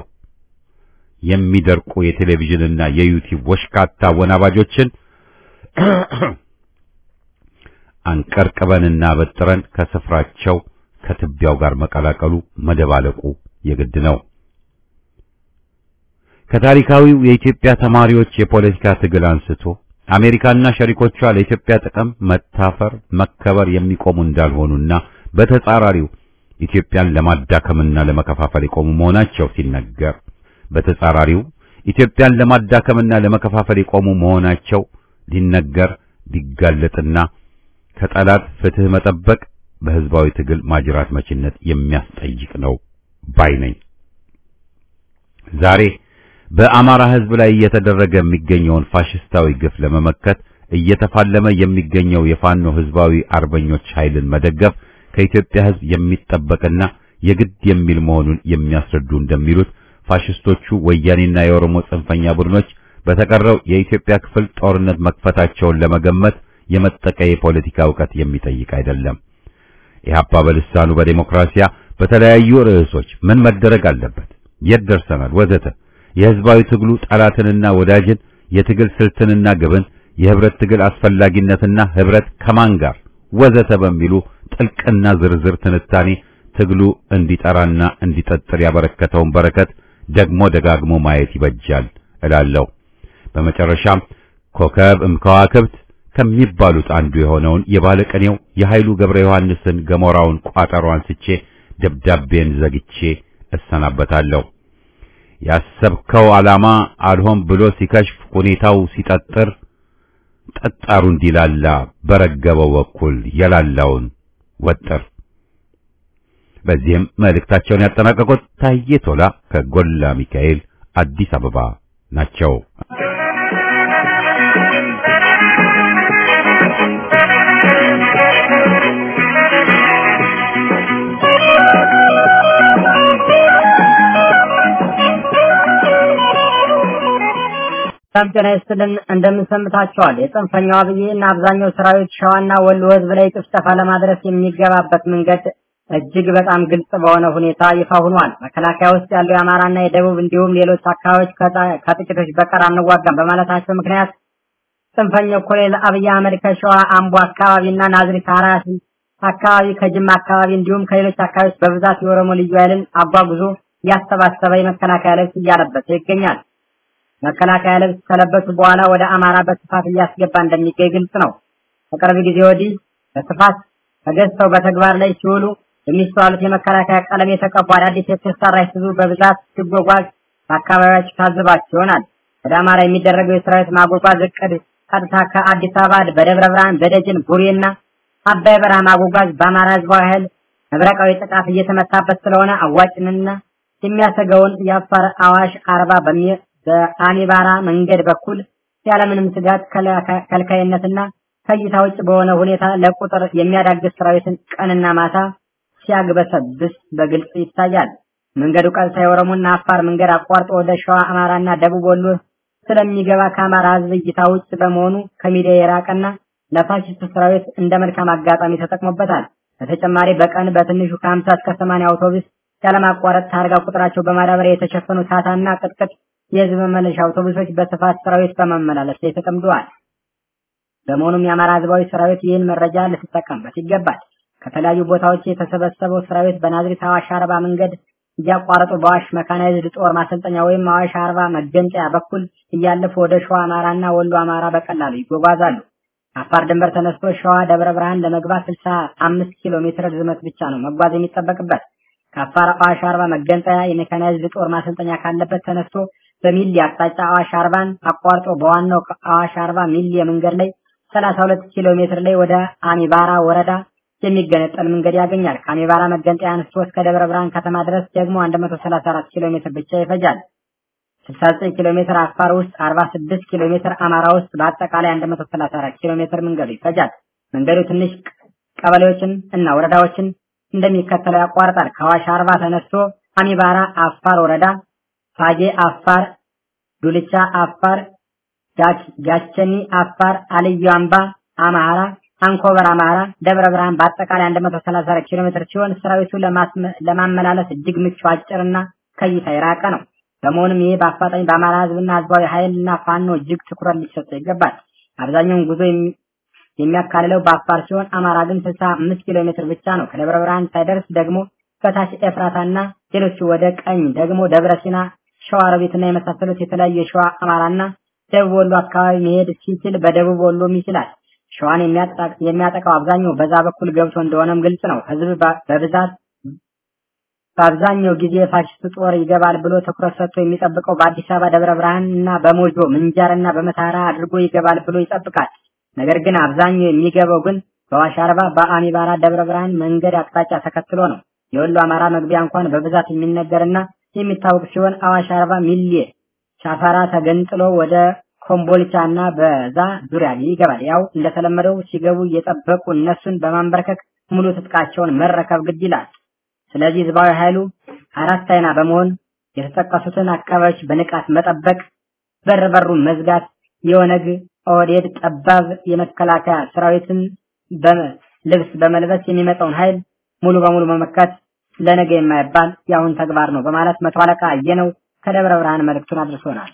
የሚደርቁ የቴሌቪዥንና የዩቲዩብ ወሽካታ ወናባጆችን አንቀርቅበንና በጥረን ከስፍራቸው ከትቢያው ጋር መቀላቀሉ መደባለቁ የግድ ነው። ከታሪካዊው የኢትዮጵያ ተማሪዎች የፖለቲካ ትግል አንስቶ አሜሪካና ሸሪኮቿ ለኢትዮጵያ ጥቅም መታፈር፣ መከበር የሚቆሙ እንዳልሆኑና በተጻራሪው ኢትዮጵያን ለማዳከምና ለመከፋፈል የቆሙ መሆናቸው ሲነገር፣ በተጻራሪው ኢትዮጵያን ለማዳከምና ለመከፋፈል የቆሙ መሆናቸው ሊነገር ሊጋለጥና ከጠላት ፍትህ መጠበቅ በህዝባዊ ትግል ማጅራት መችነት የሚያስጠይቅ ነው ባይ ነኝ። ዛሬ በአማራ ህዝብ ላይ እየተደረገ የሚገኘውን ፋሽስታዊ ግፍ ለመመከት እየተፋለመ የሚገኘው የፋኖ ህዝባዊ አርበኞች ኃይልን መደገፍ ከኢትዮጵያ ህዝብ የሚጠበቅና የግድ የሚል መሆኑን የሚያስረዱ እንደሚሉት ፋሽስቶቹ ወያኔና የኦሮሞ ጽንፈኛ ቡድኖች በተቀረው የኢትዮጵያ ክፍል ጦርነት መክፈታቸውን ለመገመት የመጠቀ የፖለቲካ ዕውቀት የሚጠይቅ አይደለም። ኢህአፓ በልሳኑ በዴሞክራሲያ በተለያዩ ርዕሶች ምን መደረግ አለበት፣ የት ደርሰናል፣ ወዘተ የህዝባዊ ትግሉ ጠላትንና ወዳጅን፣ የትግል ስልትንና ግብን፣ የህብረት ትግል አስፈላጊነትና ህብረት ከማን ጋር ወዘተ በሚሉ ጥልቅና ዝርዝር ትንታኔ ትግሉ እንዲጠራና እንዲጠጥር ያበረከተውን በረከት ደግሞ ደጋግሞ ማየት ይበጃል እላለሁ። በመጨረሻም ኮከብ እምከዋክብት ከሚባሉት አንዱ የሆነውን የባለቀኔው የኃይሉ ገብረ ዮሐንስን ገሞራውን ቋጠሮ አንስቼ ደብዳቤን ዘግቼ እሰናበታለሁ። ያሰብከው ዓላማ አልሆን ብሎ ሲከሽፍ ሁኔታው ሲጠጥር ጠጣሩ እንዲላላ በረገበው በኩል የላላውን ወጥር። በዚህም መልእክታቸውን ያጠናቀቁት ታዬ ቶላ ከጎላ ሚካኤል አዲስ አበባ ናቸው። ሰላም ጤና ይስጥልን እንደምንሰምታቸዋል። የጽንፈኛው አብይ እና አብዛኛው ሰራዊት ሸዋና ወሎ ህዝብ ላይ ጭፍጨፋ ለማድረስ የሚገባበት መንገድ እጅግ በጣም ግልጽ በሆነ ሁኔታ ይፋ ሆኗል። መከላከያ ውስጥ ያለው የአማራና የደቡብ እንዲሁም ሌሎች አካባቢዎች ከጥቂቶች በቀር አንዋጋም በማለታቸው ምክንያት ጽንፈኛው ኮሎኔል አብይ አህመድ ከሸዋ አምቦ አካባቢና ናዝሬት አራሲ አካባቢ ከጅማ አካባቢ እንዲሁም ከሌሎች አካባቢዎች በብዛት የኦሮሞ ልዩ ኃይልን አጓጉዞ ያሰባሰበ የመከላከያ ልብስ እያለበሰ ይገኛል። መከላከያ ልብስ ከለበሱ በኋላ ወደ አማራ በስፋት እያስገባ እንደሚገኝ ግልጽ ነው። ከቅርብ ጊዜ ወዲህ በስፋት ተገዝተው በተግባር ላይ ሲውሉ የሚስተዋሉት የመከላከያ ቀለም የተቀቡ አዳዲስ የተሰራ አይሱዙ በብዛት ሲጓጓዝ በአካባቢያቸው ታዝባችሁ ይሆናል። ወደ አማራ የሚደረገው የሰራዊት ማጓጓዝ እቅድ ቀጥታ ከአዲስ አበባ በደብረ ብርሃን፣ በደጀን፣ ቡሬና አባይ በረሃ ማጓጓዝ በአማራ ህዝባዊ ኃይል መብረቃዊ ጥቃት እየተመታበት ስለሆነ አዋጭንና የሚያሰገውን የአፋር አዋሽ አርባ በአሚባራ መንገድ በኩል ያለምንም ስጋት ከልካይነትና ከእይታ ውጭ በሆነ ሁኔታ ለቁጥር የሚያዳግስ ሰራዊትን ቀንና ማታ ሲያግበሰብስ በግልጽ ይታያል። መንገዱ ቀጥታ የኦሮሞና አፋር መንገድ አቋርጦ ወደ ሸዋ አማራና ደቡብ ወሎ ስለሚገባ ከአማራ ህዝብ እይታ ውጭ በመሆኑ ከሚዲያ የራቀና ለፋሽስት ሰራዊት እንደ መልካም አጋጣሚ ተጠቅሞበታል። በተጨማሪ በቀን በትንሹ ከ50 እስከ 80 አውቶቡስ ያለማቋረጥ ታርጋ ቁጥራቸው በማዳበሪያ የተሸፈኑ ታታና ቅጥቅጥ የህዝብ መመለሻ አውቶቡሶች በስፋት ሰራዊት በመመላለስ ላይ ተጠምደዋል። በመሆኑም የአማራ ህዝባዊ ሰራዊት ይህን መረጃ ልትጠቀምበት ይገባል። ከተለያዩ ቦታዎች የተሰበሰበው ሰራዊት በናዝሬት አዋሽ አርባ መንገድ እያቋረጡ በአዋሽ መካናይዝድ ጦር ማሰልጠኛ ወይም አዋሽ አርባ መገንጠያ በኩል እያለፉ ወደ ሸዋ አማራና ወሎ አማራ በቀላሉ ይጓጓዛሉ። አፋር ድንበር ተነስቶ ሸዋ ደብረ ብርሃን ለመግባት 65 ኪሎ ሜትር ርዝመት ብቻ ነው መጓዝ የሚጠበቅበት። ከአፋር አዋሽ አርባ መገንጠያ የሜካናይዝድ ጦር ማሰልጠኛ ካለበት ተነስቶ በሚሊ አቅጣጫ አዋሽ አርባን አቋርጦ በዋናው አዋሽ አርባ ሚሊ መንገድ ላይ 32 ኪሎ ሜትር ላይ ወደ አሚባራ ወረዳ የሚገነጠል መንገድ ያገኛል። ከአሚባራ መገንጠያ አንስቶ እስከ ደብረ ብርሃን ከተማ ድረስ ደግሞ 134 ኪሎ ሜትር ብቻ ይፈጃል። 69 ኪሎ ሜትር አፋር ውስጥ፣ 46 ኪሎ ሜትር አማራ ውስጥ በአጠቃላይ 134 ኪሎ ሜትር መንገዱ ይፈጃል። መንገዱ ትንሽ ቀበሌዎችን እና ወረዳዎችን እንደሚከተለው ያቋርጣል። ከአዋሽ አርባ ተነስቶ አሚባራ አፋር ወረዳ፣ ፋጌ አፋር፣ ዱልቻ አፋር፣ ጋቸኒ አፋር፣ አልዩ አምባ አማራ፣ አንኮበር አማራ፣ ደብረ ብርሃን በአጠቃላይ 134 ኪሎ ሜትር ሲሆን ሰራዊቱ ለማመላለስ እጅግ ምቹ አጭርና ከይታ የራቀ ነው። በመሆኑም ይሄ በአፋጣኝ በአማራ ህዝብና ህዝባዊ ኃይልና ፋኖ እጅግ ትኩረት ሊሰጠው ይገባል። አብዛኛውን ጉዞ የሚያካልለው በአፋር ሲሆን አማራ ግን 65 ኪሎ ሜትር ብቻ ነው። ከደብረ ብርሃን ሳይደርስ ደግሞ በታች ኤፍራታና ሌሎች ወደ ቀኝ ደግሞ ደብረ ሲና፣ ሸዋሮቢትና የመሳሰሉት የተለያዩ የሸዋ አማራና ደቡብ ወሎ አካባቢ መሄድ ሲችል በደቡብ ወሎም ይችላል። ሸዋን የሚያጠቃው አብዛኛው በዛ በኩል ገብቶ እንደሆነም ግልጽ ነው። ህዝብ በብዛት በአብዛኛው ጊዜ ፋሽስት ጦር ይገባል ብሎ ትኩረት ሰጥቶ የሚጠብቀው በአዲስ አበባ ደብረ ብርሃን እና በሞጆ ምንጃርና በመታራ አድርጎ ይገባል ብሎ ይጠብቃል። ነገር ግን አብዛኛው የሚገባው ግን በዋሽ አርባ በአሚባራ ደብረ ብርሃን መንገድ አቅጣጫ ተከትሎ ነው። የወሎ አማራ መግቢያ እንኳን በብዛት የሚነገርና የሚታወቅ ሲሆን አዋሽ አርባ ሚሌ ሻፈራ ተገንጥሎ ወደ ኮምቦልቻ እና በዛ ዙሪያ ይገባል። ያው እንደተለመደው ሲገቡ እየጠበቁ እነሱን በማንበርከክ ሙሉ ትጥቃቸውን መረከብ ግድ ይላል። ስለዚህ ህዝባዊ ኃይሉ አራት አይና በመሆን የተጠቀሱትን አካባቢዎች በንቃት መጠበቅ፣ በር በሩን መዝጋት፣ የኦነግ ኦህዴድ ጠባብ የመከላከያ ሰራዊትን ልብስ በመልበስ የሚመጣውን ኃይል ሙሉ በሙሉ መመከት ለነገ የማይባል የአሁን ተግባር ነው በማለት መቶ አለቃ አየነው ከደብረ ብርሃን መልእክቱን አድርሶናል።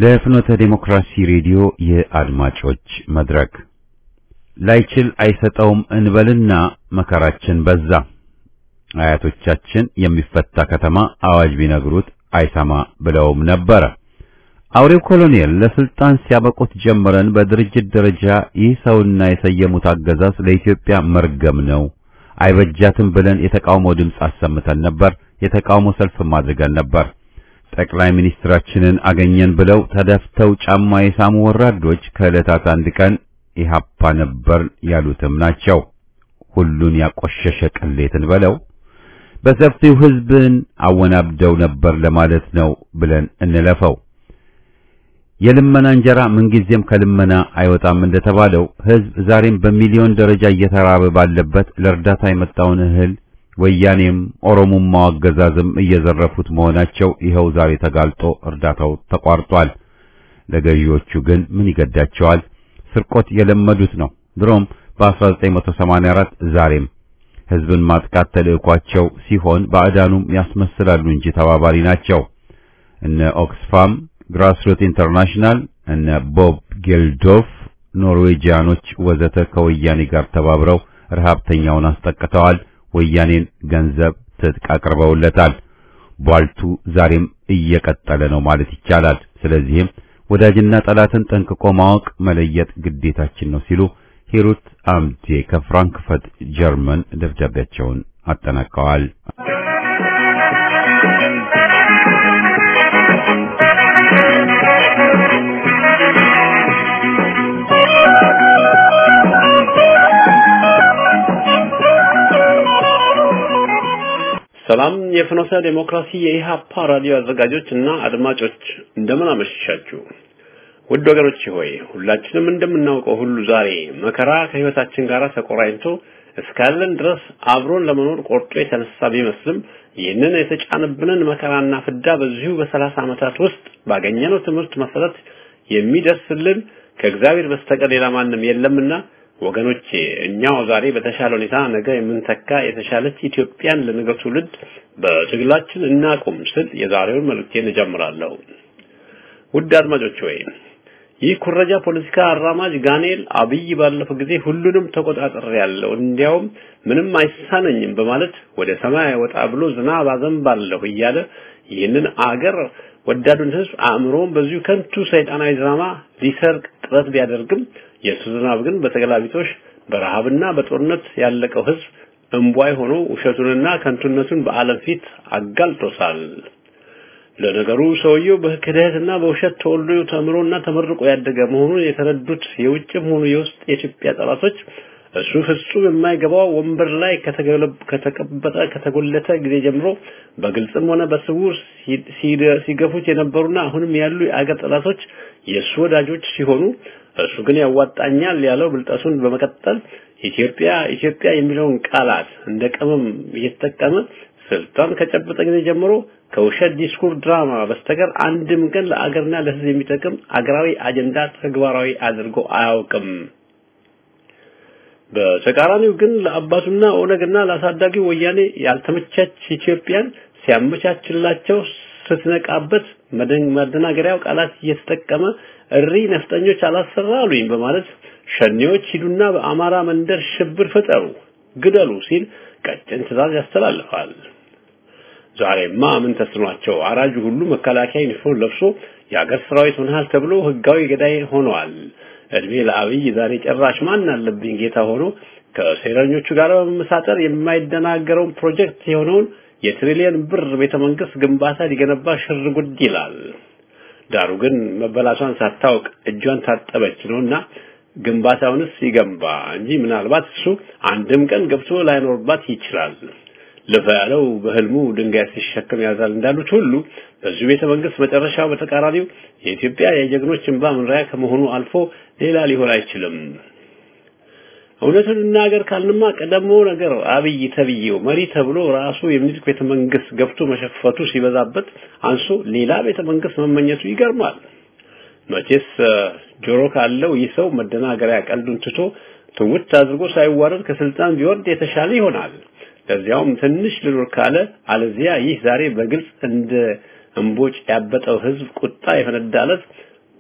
ለፍኖተ ዴሞክራሲ ሬዲዮ የአድማጮች መድረክ ላይችል አይሰጠውም እንበልና መከራችን በዛ። አያቶቻችን የሚፈታ ከተማ አዋጅ ቢነግሩት አይሰማ ብለውም ነበረ። አውሬው ኮሎኔል ለስልጣን ሲያበቁት ጀምረን በድርጅት ደረጃ ይህ ሰውና የሰየሙት አገዛዝ ለኢትዮጵያ መርገም ነው፣ አይበጃትም ብለን የተቃውሞ ድምፅ አሰምተን ነበር። የተቃውሞ ሰልፍም አድርገን ነበር። ጠቅላይ ሚኒስትራችንን አገኘን ብለው ተደፍተው ጫማ የሳሙ ወራዶች ከዕለታት አንድ ቀን ኢህአፓ ነበር ያሉትም ናቸው። ሁሉን ያቆሸሸ ቅሌትን በለው በሰፊው ህዝብን አወናብደው ነበር ለማለት ነው ብለን እንለፈው። የልመና እንጀራ ምንጊዜም ከልመና አይወጣም እንደተባለው ህዝብ ዛሬም በሚሊዮን ደረጃ እየተራበ ባለበት ለእርዳታ የመጣውን እህል ወያኔም ኦሮሞማው አገዛዝም እየዘረፉት መሆናቸው ይኸው ዛሬ ተጋልጦ እርዳታው ተቋርጧል። ለገዢዎቹ ግን ምን ይገዳቸዋል? ስርቆት የለመዱት ነው። ድሮም በ1984 ዛሬም ህዝብን ማጥቃት ተልዕኳቸው ሲሆን ባዕዳኑም ያስመስላሉ እንጂ ተባባሪ ናቸው። እነ ኦክስፋም፣ ግራስሩት ኢንተርናሽናል፣ እነ ቦብ ጌልዶፍ፣ ኖርዌጂያኖች ወዘተ ከወያኔ ጋር ተባብረው ረሃብተኛውን አስጠቅተዋል። ወያኔን ገንዘብ ትጥቅ አቅርበውለታል። ቧልቱ ዛሬም እየቀጠለ ነው ማለት ይቻላል። ስለዚህም ወዳጅና ጠላትን ጠንቅቆ ማወቅ መለየት ግዴታችን ነው ሲሉ ሂሩት አምዴ ከፍራንክፈርት ጀርመን ደብዳቤያቸውን አጠናቀዋል። ሰላም የፍኖተ ዴሞክራሲ የኢሃፓ ራዲዮ አዘጋጆች እና አድማጮች እንደምን አመሻችሁ። ውድ ወገኖች ሆይ ሁላችንም እንደምናውቀው ሁሉ ዛሬ መከራ ከህይወታችን ጋር ተቆራኝቶ እስካለን ድረስ አብሮን ለመኖር ቆርጦ የተነሳ ቢመስልም ይህንን የተጫነብንን መከራና ፍዳ በዚሁ በሰላሳ ዓመታት ውስጥ ባገኘነው ትምህርት መሰረት የሚደርስልን ከእግዚአብሔር በስተቀር ሌላ ማንም የለምና ወገኖቼ እኛው ዛሬ በተሻለ ሁኔታ ነገ የምንተካ የተሻለች ኢትዮጵያን ለነገ ትውልድ በትግላችን እናቁም ስል የዛሬውን መልእክቴን እጀምራለሁ። ውድ አድማጮች ሆይ ይህ ኩረጃ ፖለቲካ አራማጅ ጋኔል አብይ ባለፈው ጊዜ ሁሉንም ተቆጣጠር ያለው እንዲያውም ምንም አይሳነኝም በማለት ወደ ሰማይ ወጣ ብሎ ዝናብ አዘንባለሁ እያለ ይህንን አገር ወዳዱን ህዝብ አእምሮውን በዚሁ ከንቱ ሰይጣናዊ ድራማ ሊሰርቅ ጥረት ቢያደርግም የእሱ ዝናብ ግን በተገላቢጦሽ በረሃብና በጦርነት ያለቀው ህዝብ እንቧይ ሆኖ ውሸቱንና ከንቱነቱን በዓለም ፊት አጋልጦታል። ለነገሩ ሰውየው በክህደትና በውሸት ተወልዶ ተምሮና ተመርቆ ያደገ መሆኑን የተረዱት የውጭም ሆኑ የውስጥ የኢትዮጵያ ጠላቶች እሱ ፍጹም የማይገባው ወንበር ላይ ከተቀበጠ ከተጎለተ ጊዜ ጀምሮ በግልጽም ሆነ በስውር ሲገፉት የነበሩና አሁንም ያሉ የአገር ጠላቶች የእሱ ወዳጆች ሲሆኑ እሱ ግን ያዋጣኛል ያለው ብልጠቱን በመቀጠል ኢትዮጵያ ኢትዮጵያ የሚለውን ቃላት እንደ ቅመም እየተጠቀመ ስልጣን ከጨበጠ ጊዜ ጀምሮ ከውሸት ዲስኩር ድራማ በስተቀር አንድም ቀን ለአገርና ለሕዝብ የሚጠቅም አገራዊ አጀንዳ ተግባራዊ አድርጎ አያውቅም። በተቃራኒው ግን ለአባቱና ኦነግና ለአሳዳጊ ወያኔ ያልተመቻች ኢትዮጵያን ሲያመቻችላቸው ስትነቃበት መደናገሪያው ቃላት እየተጠቀመ እሪ ነፍጠኞች አላሰራ አሉኝ በማለት ሸኔዎች ሂዱና በአማራ መንደር ሽብር ፍጠሩ፣ ግደሉ ሲል ቀጭን ትዕዛዝ ያስተላልፋል። ዛሬማ ምን ተስኗቸው አራጁ ሁሉ መከላከያ ዩኒፎርም ለብሶ የአገር ሰራዊት ሆነሃል ተብሎ ህጋዊ ገዳይ ሆነዋል። እድሜ ለአብይ ዛሬ ጭራሽ ማን አለብኝ ጌታ ሆኖ ከሴረኞቹ ጋር በመመሳጠር የማይደናገረውን ፕሮጀክት የሆነውን የትሪሊየን ብር ቤተ መንግስት ግንባታ ሊገነባ ሽር ጉድ ይላል። ዳሩ ግን መበላቷን ሳታውቅ እጇን ታጠበች ነውና ግንባታውንስ ይገንባ እንጂ ምናልባት እሱ አንድም ቀን ገብቶ ላይኖርባት ይችላል። ልፋ ያለው በህልሙ ድንጋይ ሲሸከም ያዛል እንዳሉት ሁሉ በዚሁ ቤተ መንግስት መጨረሻው በተቃራኒው የኢትዮጵያ የጀግኖች እንባ መኖሪያ ከመሆኑ አልፎ ሌላ ሊሆን አይችልም። እውነቱን እናገር ካልንማ ቀደሞ ነገር አብይ ተብዬው መሪ ተብሎ ራሱ የሚኒልክ ቤተ መንግስት ገብቶ መሸፈቱ ሲበዛበት አንሶ ሌላ ቤተ መንግስት መመኘቱ ይገርማል። መቼስ ጆሮ ካለው ይህ ሰው መደናገሪያ ቀልዱን ትቶ ትውት አድርጎ ሳይዋረድ ከስልጣን ቢወርድ የተሻለ ይሆናል። ለዚያውም ትንሽ ልኖር ካለ አለዚያ ይህ ዛሬ በግልጽ እንደ እንቦጭ ያበጠው ህዝብ ቁጣ የፈነዳለት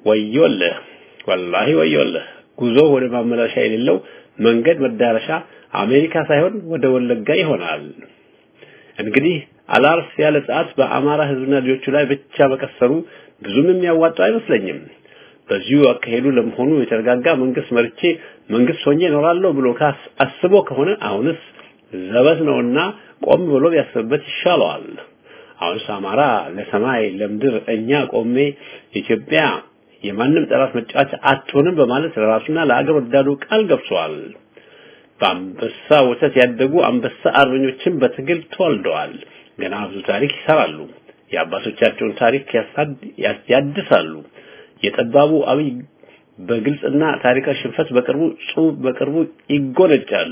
ወዮልህ፣ ወላሂ ወዮልህ። ጉዞ ወደ ማመላሻ የሌለው መንገድ መዳረሻ አሜሪካ ሳይሆን ወደ ወለጋ ይሆናል። እንግዲህ አላርፍ ያለ ሰዓት በአማራ ህዝብና ልጆቹ ላይ ብቻ መቀሰሩ ብዙም የሚያዋጣው አይመስለኝም። በዚሁ አካሄዱ ለመሆኑ የተረጋጋ መንግስት መርቼ መንግስት ሆኜ እኖራለሁ ብሎ ካስ አስቦ ከሆነ አሁንስ ዘበት ነውና ቆም ብሎ ቢያስብበት ይሻለዋል። አሁንስ አማራ ለሰማይ ለምድር እኛ ቆሜ ኢትዮጵያ የማንም ጠላት መጫወቻ አትሆንም በማለት ለራሱና ለአገር ወዳዱ ቃል ገብቷል። በአንበሳ ወተት ያደጉ አንበሳ አርበኞችን በትግል ተወልደዋል። ገና ብዙ ታሪክ ይሰራሉ። የአባቶቻቸውን ታሪክ ያድሳሉ። የጠባቡ አብይ በግልጽና ታሪካዊ ሽንፈት በቅርቡ ጽሁፍ በቅርቡ ይጎነጫሉ።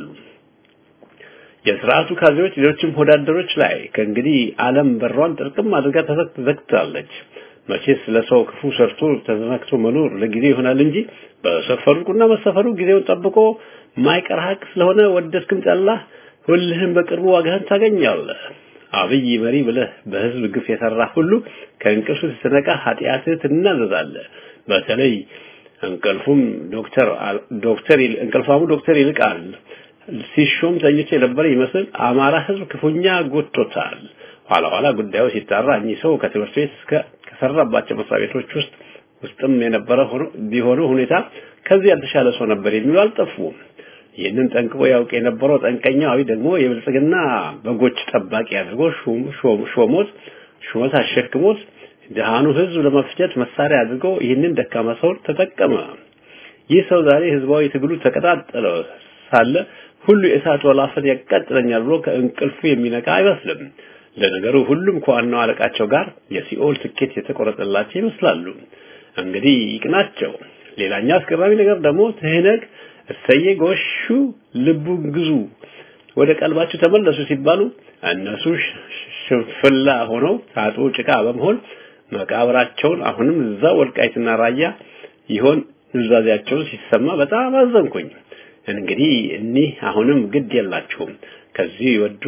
የስርዓቱ ካድሬዎች ሌሎችም ሆዳደሮች ላይ ከእንግዲህ ዓለም በሯን ጥርቅም አድርጋ ተዘግታለች። መቼስ ለሰው ክፉ ሰርቶ ተዘናግቶ መኖር ለጊዜ ይሆናል እንጂ በሰፈሩና መሰፈሩ ጊዜውን ጠብቆ ማይቀር ሀቅ ስለሆነ ወደድክም ጠላህ ሁልህም በቅርቡ ዋጋህን ታገኛለህ። አብይ መሪ ብለህ በህዝብ ግፍ የሰራ ሁሉ ከእንቅልፍ ስትነቃ ኃጢአትህ ትናዘዛለህ። በተለይ እንቅልፉም ዶክተር ዶክተር እንቅልፋሙ ዶክተር ይልቃል ሲሾም ተኝቶ የነበረ ይመስል አማራ ህዝብ ክፉኛ ጎቶታል። ኋላ ኋላ ጉዳዩ ሲጣራ እኚህ ሰው ከትምህርት ቤት እስከ ከሰራባቸው መስሪያ ቤቶች ውስጥ ውስጥም የነበረ ሆኖ ቢሆኑ ሁኔታ ከዚህ ያልተሻለ ሰው ነበር የሚሉ አልጠፉም። ይህንን ጠንቅቆ ያውቅ የነበረው ጠንቀኛው አብይ ደግሞ የብልጽግና በጎች ጠባቂ አድርጎ ሾሞት ሹመት አሸክሞት ድሃኑ ህዝብ ለመፍጀት መሳሪያ አድርጎ ይህንን ደካማ ሰው ተጠቀመ። ይህ ሰው ዛሬ ህዝባዊ ትግሉ ተቀጣጠለ ሳለ ሁሉ የእሳት ወላፈን ያቃጥለኛል ብሎ ከእንቅልፉ የሚነቃ አይመስልም። ለነገሩ ሁሉም ከዋናው አለቃቸው ጋር የሲኦል ትኬት የተቆረጠላቸው ይመስላሉ። እንግዲህ ይቅናቸው። ሌላኛው አስገራሚ ነገር ደግሞ ትህነግ እሰየ ጎሹ ልቡ ግዙ ወደ ቀልባችሁ ተመለሱ ሲባሉ እነሱ ሽንፍላ ሆነው ታጥቦ ጭቃ በመሆን መቃብራቸውን አሁንም እዛ ወልቃይትና ራያ ይሆን ኑዛዜያቸውን ሲሰማ በጣም አዘንኩኝ። እንግዲህ እኒህ አሁንም ግድ የላቸውም ከዚህ ይወዱ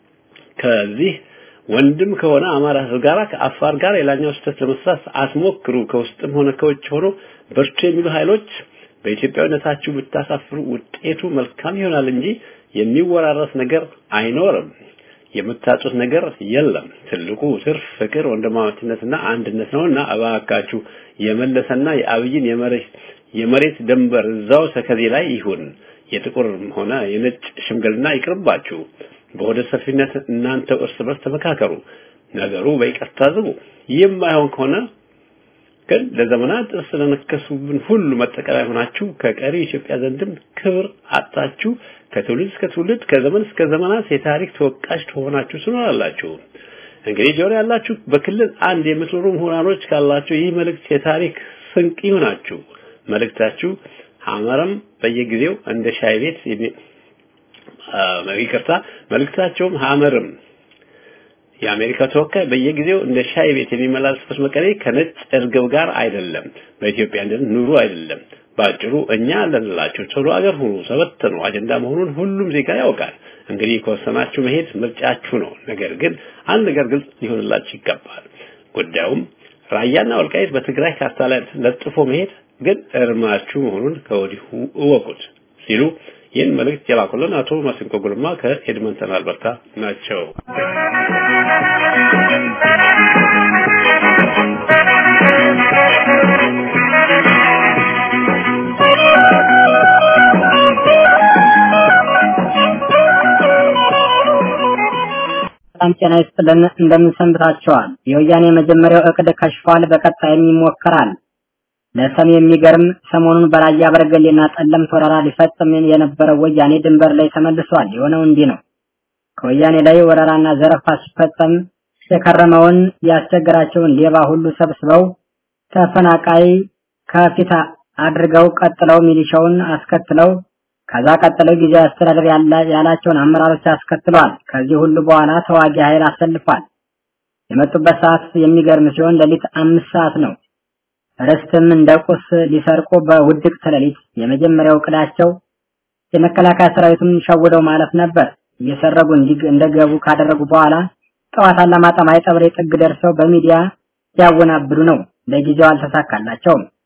ከዚህ ወንድም ከሆነ አማራ ህዝብ ጋር ከአፋር ጋር የላኛው ስህተት ለመስራት አትሞክሩ። ከውስጥም ሆነ ከውጭ ሆኖ በርቱ የሚሉ ኃይሎች በኢትዮጵያዊነታችሁ ብታሳፍሩ ውጤቱ መልካም ይሆናል እንጂ የሚወራረስ ነገር አይኖርም። የምታጡት ነገር የለም። ትልቁ ትርፍ ፍቅር፣ ወንድማማችነትና አንድነት ነውና እባካችሁ የመለሰና የአብይን የመሬት የመሬት ደንበር እዛው ሰከዜ ላይ ይሁን። የጥቁርም ሆነ የነጭ ሽምግልና ይቅርባችሁ። በወደ ሰፊነት እናንተ እርስ በርስ ተመካከሩ። ነገሩ በይቅርታ ዝቡ። ይህም አይሆን ከሆነ ግን ለዘመናት ጥርስ ለነከሱብን ሁሉ መጠቀሚያ ሆናችሁ ከቀሪ ኢትዮጵያ ዘንድም ክብር አጣችሁ ከትውልድ እስከ ትውልድ ከዘመን እስከ ዘመናት የታሪክ ተወቃሽ ትሆናችሁ ትኖራላችሁ። እንግዲህ ጆሮ ያላችሁ በክልል አንድ የምትኖሩ ምሁራኖች ካላችሁ ይህ መልእክት የታሪክ ስንቅ ይሆናችሁ። መልእክታችሁ ሐመረም በየጊዜው እንደ ሻይ ቤት ይቅርታ፣ መልእክታቸውም ሐመርም የአሜሪካ ተወካይ በየጊዜው እንደ ሻይ ቤት የሚመላለስበት መቀሌ ከነጭ እርግብ ጋር አይደለም፣ በኢትዮጵያ እንደ ኑሩ አይደለም። ባጭሩ እኛ አለንላችሁ ቶሎ አገር ሁኑ፣ ሰበትኑ አጀንዳ መሆኑን ሁሉም ዜጋ ያውቃል። እንግዲህ ከወሰናችሁ መሄድ ምርጫችሁ ነው። ነገር ግን አንድ ነገር ግልጽ ሊሆንላችሁ ይገባል። ጉዳዩም ራያና ወልቃይት በትግራይ ካርታ ላይ ለጥፎ መሄድ ግን እርማችሁ መሆኑን ከወዲሁ እወቁት ሲሉ ይህን መልእክት የላኩልን አቶ ማሲንቆ ጉልማ ከኤድመንተን አልበርታ ናቸው። ሰላም ጤና ይስጥልን። እንደምን ሰንብታችኋል? የወያኔ የመጀመሪያው እቅድ ከሽፏል። በቀጣይም ይሞከራል። ለሰም የሚገርም ሰሞኑን በራያ በርገሌና ጠለምት ወረራ ሊፈጽም የነበረው ወያኔ ድንበር ላይ ተመልሷል። የሆነው እንዲህ ነው። ከወያኔ ላይ ወረራና ዘረፋ ሲፈጸም የከረመውን ያስቸገራቸውን ሌባ ሁሉ ሰብስበው ተፈናቃይ ከፊት አድርገው ቀጥለው ሚሊሻውን አስከትለው ከዛ ቀጥለው ጊዜያዊ አስተዳደር ያላቸውን አመራሮች አስከትለዋል። ከዚህ ሁሉ በኋላ ተዋጊ ኃይል አሰልፏል። የመጡበት ሰዓት የሚገርም ሲሆን ሌሊት አምስት ሰዓት ነው። ርስትም እንደ ቁስ ሊሰርቁ በውድቅት ሌሊት የመጀመሪያው እቅዳቸው የመከላከያ ሰራዊቱን ሸውደው ማለፍ ነበር። እየሰረጉ እንደገቡ ካደረጉ በኋላ ጠዋት አላማጣ ማይጠብሬ ጥግ ደርሰው በሚዲያ ያወናብዱ ነው። ለጊዜው አልተሳካላቸውም።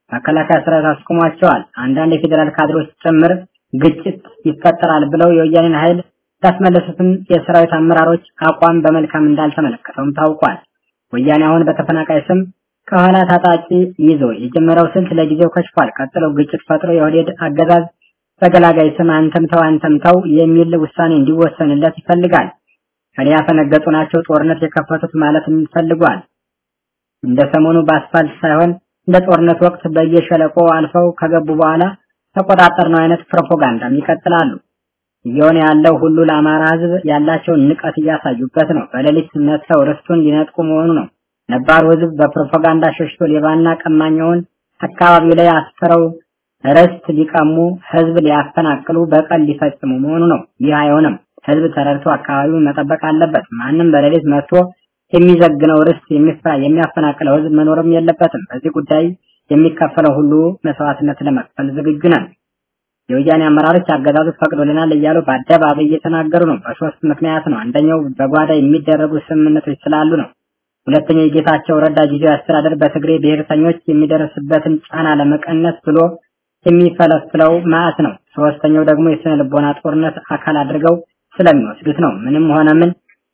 መከላከያ ሰራዊት አስቆሟቸዋል። አንዳንድ የፌዴራል ካድሮች ጭምር ግጭት ይፈጠራል ብለው የወያኔን ኃይል ያስመለሱትን የሰራዊት አመራሮች አቋም በመልካም እንዳልተመለከተውም ታውቋል። ወያኔ አሁን በተፈናቃይ ስም ከኋላ ታጣቂ ይዞ የጀመረው ስልት ለጊዜው ከሽፏል። ቀጥሎ ግጭት ፈጥሮ የኦህዴድ አገዛዝ በገላጋይ ስም አንተምተው አንተምተው የሚል ውሳኔ እንዲወሰንለት ይፈልጋል። ከኔ ያፈነገጡ ናቸው ጦርነት የከፈቱት ማለት ፈልጓል። እንደ ሰሞኑ በአስፋልት ሳይሆን እንደ ጦርነት ወቅት በየሸለቆ አልፈው ከገቡ በኋላ ተቆጣጠር ነው አይነት ፕሮፓጋንዳም ይቀጥላሉ። እየሆነ ያለው ሁሉ ለአማራ ሕዝብ ያላቸውን ንቀት እያሳዩበት ነው። በሌሊት መጥተው ርስቱን ሊነጥቁ መሆኑ ነው። ነባሩ ሕዝብ በፕሮፓጋንዳ ሸሽቶ ሌባና ቀማኛውን አካባቢው ላይ አስፈረው ርስት ሊቀሙ ሕዝብ ሊያፈናቅሉ በቀል ሊፈጽሙ መሆኑ ነው። ይህ አይሆንም። ሕዝብ ተረድቶ አካባቢውን መጠበቅ አለበት። ማንም በሌሊት መጥቶ የሚዘግነው ርስት የሚያፈናቅለው ሕዝብ መኖርም የለበትም። በዚህ ጉዳይ የሚከፈለው ሁሉ መስዋዕትነት ለመክፈል ዝግጁ ነን። የወያኔ አመራሮች አገዛዙ ፈቅዶልናል እያሉ በአደባባይ እየተናገሩ ነው። በሶስት ምክንያት ነው። አንደኛው በጓዳ የሚደረጉ ስምምነቶች ስላሉ ነው። ሁለተኛው የጌታቸው ረዳ ጊዜያዊ አስተዳደር በትግሬ ብሔርተኞች የሚደርስበትን ጫና ለመቀነስ ብሎ የሚፈለፍለው ማዕት ነው። ሶስተኛው ደግሞ የስነ ልቦና ጦርነት አካል አድርገው ስለሚወስዱት ነው። ምንም ሆነ ምን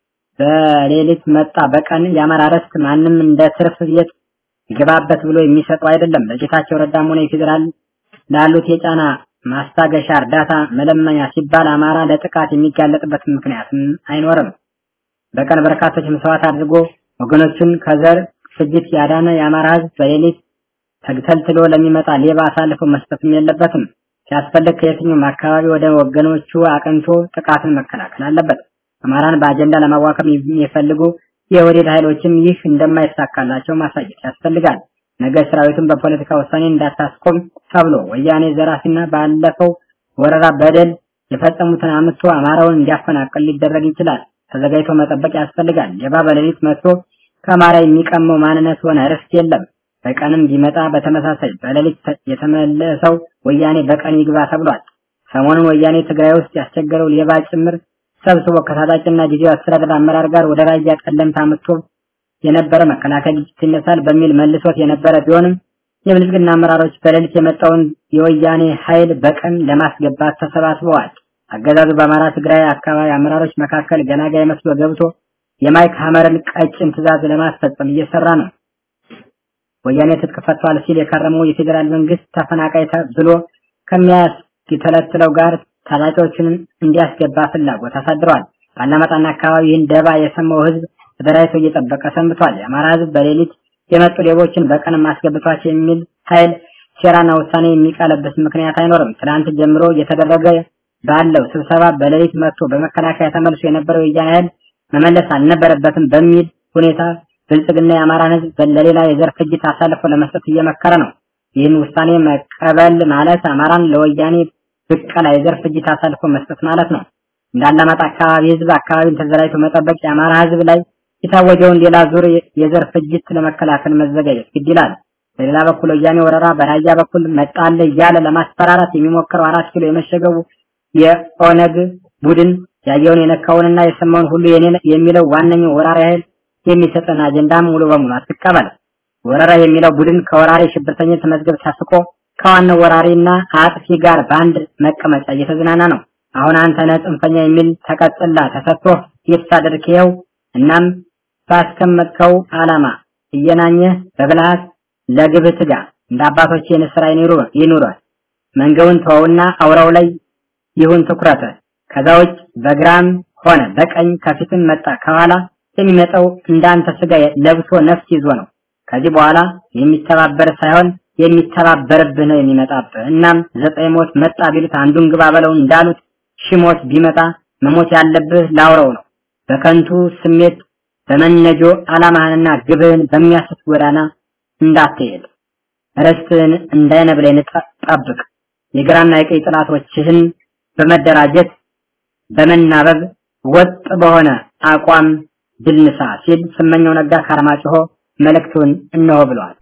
በሌሊት መጣ በቀን የአማራ ርስት ማንም እንደ ትርፍ ቤት ይገባበት ብሎ የሚሰጠው አይደለም። ለጌታቸው ረዳም ሆነ የፌዴራል ላሉት የጫና ማስታገሻ እርዳታ መለመኛ ሲባል አማራ ለጥቃት የሚጋለጥበት ምክንያትም አይኖርም። በቀን በርካቶች መስዋዕት አድርጎ ወገኖቹን ከዘር ፍጅት ያዳነ የአማራ ሕዝብ በሌሊት ተግተልትሎ ለሚመጣ ሌባ አሳልፎ መስጠትም የለበትም። ሲያስፈልግ ከየትኛውም አካባቢ ወደ ወገኖቹ አቅንቶ ጥቃትን መከላከል አለበት። አማራን በአጀንዳ ለማዋከም የሚፈልጉ የወዴድ ኃይሎችም ይህ እንደማይሳካላቸው ማሳየት ያስፈልጋል። ነገ ሰራዊቱን በፖለቲካ ውሳኔ እንዳታስቆም ተብሎ ወያኔ ዘራፊና ባለፈው ወረራ በደል የፈጸሙትን አምጥቶ አማራውን እንዲያፈናቅል ሊደረግ ይችላል። ተዘጋጅቶ መጠበቅ ያስፈልጋል። ሌባ በሌሊት መጥቶ ከአማራ የሚቀመው ማንነት ሆነ ርስት የለም። በቀንም ቢመጣ በተመሳሳይ በሌሊት የተመለሰው ወያኔ በቀን ይግባ ተብሏል። ሰሞኑን ወያኔ ትግራይ ውስጥ ያስቸገረው ሌባ ጭምር ሰብስቦ ከታጣቂና ጊዜያዊ አስተዳደር አመራር ጋር ወደ ራያ ጠለምት አምጥቶ የነበረ መከላከያ ግጭት ይነሳል በሚል መልሶት የነበረ ቢሆንም የብልጽግና አመራሮች በሌሊት የመጣውን የወያኔ ኃይል በቀን ለማስገባት ተሰባስበዋል። አገዛዙ በአማራ ትግራይ አካባቢ አመራሮች መካከል ገላጋይ መስሎ ገብቶ የማይክ ሀመርን ቀጭን ትዕዛዝ ለማስፈጸም እየሰራ ነው። ወያኔ ትጥቅ ፈቷል ሲል የከረመው የፌዴራል መንግስት ተፈናቃይ ብሎ ከሚያስገተለትለው ጋር ታጣቂዎችን እንዲያስገባ ፍላጎት አሳድሯል። ባላማጣና አካባቢ ይህን ደባ የሰማው ህዝብ ተደራጅቶ እየጠበቀ ሰንብቷል። የአማራ ህዝብ በሌሊት የመጡ ሌቦችን በቀን ማስገብቷቸው የሚል ኃይል ሴራና ውሳኔ የሚቀለብስ ምክንያት አይኖርም። ትናንት ጀምሮ እየተደረገ ባለው ስብሰባ በሌሊት መጥቶ በመከላከያ ተመልሶ የነበረው የወያኔ ኃይል መመለስ አልነበረበትም በሚል ሁኔታ ብልጽግና የአማራን ህዝብ ለሌላ የዘር ፍጅት አሳልፎ ለመስጠት እየመከረ ነው። ይህን ውሳኔ መቀበል ማለት አማራን ለወያኔ ብቀላ የዘር ፍጅት አሳልፎ መስጠት ማለት ነው። እንዳላማጣ አካባቢ ህዝብ አካባቢን ተዘራጅቶ መጠበቅ የአማራ ህዝብ ላይ የታወጀውን ሌላ ዙር የዘር ፍጅት ለመከላከል መዘጋጀት ግድ ይላል። በሌላ በኩል ወያኔ ወረራ በራያ በኩል መጣለ እያለ ለማስፈራራት የሚሞክረው አራት ኪሎ የመሸገቡ የኦነግ ቡድን ያየውን የነካውንና የሰማውን ሁሉ የኔ የሚለው ዋነኛው ወራሪ ኃይል የሚሰጠን አጀንዳ ሙሉ በሙሉ አትቀበል። ወረራ የሚለው ቡድን ከወራሪ ሽብርተኝነት መዝገብ ተስቆ ከዋናው ወራሪና አጥፊ ጋር በአንድ መቀመጫ እየተዝናና ነው። አሁን አንተ ነህ ጽንፈኛ የሚል ተቀጽላ ተሰጥቶ ይታደርክየው እናም ባስቀመጥከው ዓላማ እየናኘህ በብልሃት ለግብህ ትጋ። እንደ አባቶች የንስራ ይኑሩ ይኑር። መንገውን ተወውና አውራው ላይ ይሁን ትኩረት። ከዛ ውጭ በግራም ሆነ በቀኝ ከፊትም መጣ ከኋላ የሚመጣው እንዳንተ ስጋ ለብሶ ነፍስ ይዞ ነው። ከዚህ በኋላ የሚተባበር ሳይሆን የሚተባበርብህ ነው የሚመጣብህ። እናም ዘጠኝ ሞት መጣ ቢሉት አንዱን ግባ በለው እንዳሉት ሺሞት ቢመጣ መሞት ያለብህ ላውረው ነው። በከንቱ ስሜት በመነጆ ዓላማህንና ግብህን በሚያስት ጎዳና እንዳትሄድ ርስትህን እንዳይነብለኝ ጠብቅ። የግራና የቀኝ ጥላቶችህን በመደራጀት በመናበብ ወጥ በሆነ አቋም ድል ንሳ ሲል ስመኛው ነጋ ከአርማጭሆ መልእክቱን እነሆ ብለዋል።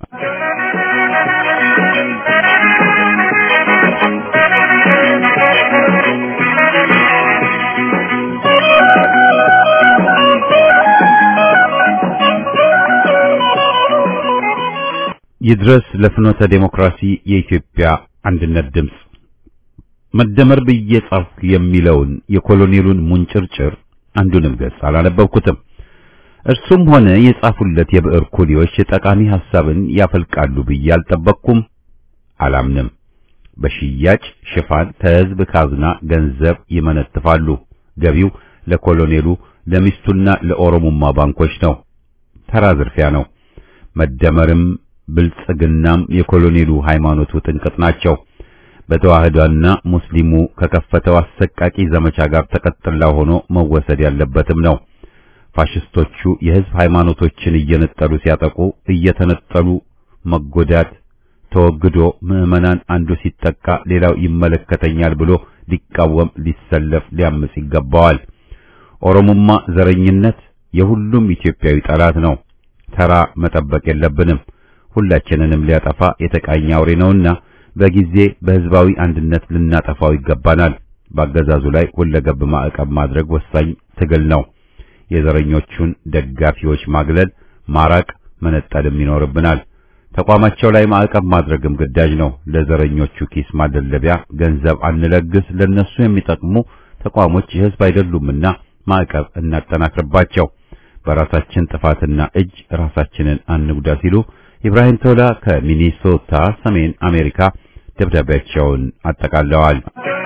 ይድረስ ለፍኖተ ዴሞክራሲ የኢትዮጵያ አንድነት ድምፅ መደመር ብዬ ጻፍኩ የሚለውን የኮሎኔሉን ሙንጭርጭር አንዱንም ገጽ አላነበብኩትም። እርሱም ሆነ የጻፉለት የብዕር ኩሊዎች ጠቃሚ ሐሳብን ያፈልቃሉ ብዬ አልጠበቅኩም፣ አላምንም። በሽያጭ ሽፋን ከሕዝብ ካዝና ገንዘብ ይመነትፋሉ። ገቢው ለኮሎኔሉ ለሚስቱና ለኦሮሞማ ባንኮች ነው። ተራ ዝርፊያ ነው። መደመርም ብልጽግናም የኮሎኔሉ ሃይማኖቱ ጥንቅጥ ናቸው። በተዋህዶና ሙስሊሙ ከከፈተው አሰቃቂ ዘመቻ ጋር ተቀጥላ ሆኖ መወሰድ ያለበትም ነው። ፋሽስቶቹ የሕዝብ ሃይማኖቶችን እየነጠሉ ሲያጠቁ እየተነጠሉ መጎዳት ተወግዶ ምዕመናን አንዱ ሲጠቃ ሌላው ይመለከተኛል ብሎ ሊቃወም፣ ሊሰለፍ፣ ሊያምጽ ይገባዋል። ኦሮሞማ ዘረኝነት የሁሉም ኢትዮጵያዊ ጠላት ነው። ተራ መጠበቅ የለብንም። ሁላችንንም ሊያጠፋ የተቃኘ አውሬ ነውና በጊዜ በህዝባዊ አንድነት ልናጠፋው ይገባናል። በአገዛዙ ላይ ሁለገብ ማዕቀብ ማድረግ ወሳኝ ትግል ነው። የዘረኞቹን ደጋፊዎች ማግለል፣ ማራቅ፣ መነጠልም ይኖርብናል። ተቋማቸው ላይ ማዕቀብ ማድረግም ግዳጅ ነው። ለዘረኞቹ ኪስ ማደለቢያ ገንዘብ አንለግስ። ለነሱ የሚጠቅሙ ተቋሞች የህዝብ አይደሉምና ማዕቀብ እናጠናክርባቸው። በራሳችን ጥፋትና እጅ ራሳችንን አንጉዳ ሲሉ ኢብራሂም ቶላ ከሚኒሶታ ሰሜን አሜሪካ ደብዳቤያቸውን አጠቃለዋል።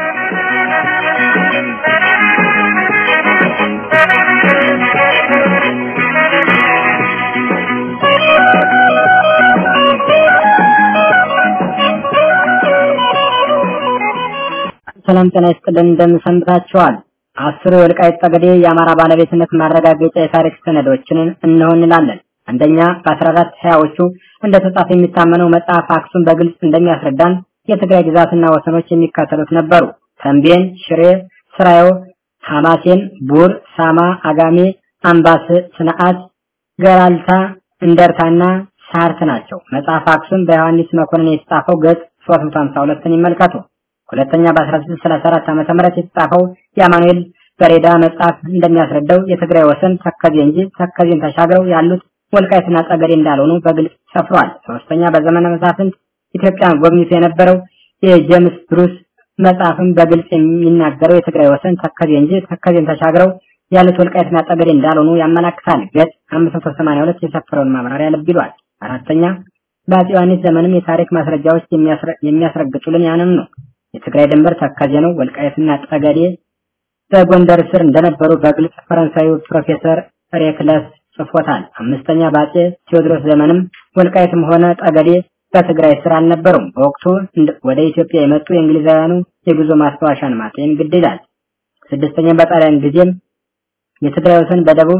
ሰላም ጤና ይስጥልን እንደምሰንብታችኋል። አስሩ የወልቃይት ጠገዴ የአማራ ባለቤትነት ማረጋገጫ የታሪክ ሰነዶችን እነሆ እንላለን። አንደኛ በ14 ሀያዎቹ እንደተጻፈ የሚታመነው መጽሐፍ አክሱም በግልጽ እንደሚያስረዳን የትግራይ ግዛትና ወሰኖች የሚከተሉት ነበሩ። ተንቤን፣ ሽሬ፣ ስራዮ፣ ሐማሴን፣ ቡር፣ ሳማ፣ አጋሜ፣ አምባስ፣ ስንዓት፣ ገራልታ፣ እንደርታና ሳርት ናቸው። መጽሐፍ አክሱም በዮሐንስ መኮንን የተጻፈው ገጽ 352ን ይመልከቱ። ሁለተኛ በ1634 ዓመተ ምህረት የተጻፈው የአማኑኤል በሬዳ መጽሐፍ እንደሚያስረዳው የትግራይ ወሰን ተከዜ እንጂ ተከዜን ተሻግረው ያሉት ወልቃይትና ጠገዴ እንዳልሆኑ በግልጽ ሰፍሯል። ሶስተኛ በዘመነ መሳፍንት ኢትዮጵያን ጎብኝቶ የነበረው የጄምስ ብሩስ መጽሐፍም በግልጽ የሚናገረው የትግራይ ወሰን ተከዜ እንጂ ተከዜን ተሻግረው ያሉት ወልቃይትና ጠገዴ እንዳልሆኑ ያመላክታል። ገጽ 582 የሰፈረውን ማብራሪያ ልብ ይሏል። አራተኛ በአፄ ዮሐንስ ዘመንም የታሪክ ማስረጃዎች የሚያስረግጡልን ያንን ነው። የትግራይ ድንበር ተከዜ ነው። ወልቃይትና ጠገዴ በጎንደር ስር እንደነበሩ በግልጽ ፈረንሳዩ ፕሮፌሰር ሬክለስ ጽፎታል። አምስተኛ በአፄ ቴዎድሮስ ዘመንም ወልቃይትም ሆነ ጠገዴ በትግራይ ስር አልነበሩም። በወቅቱ ወደ ኢትዮጵያ የመጡ የእንግሊዛውያኑ የጉዞ ማስታወሻን ማጤን ግድ ይላል። ስድስተኛ በጣሊያን ጊዜም የትግራይ ወሰን በደቡብ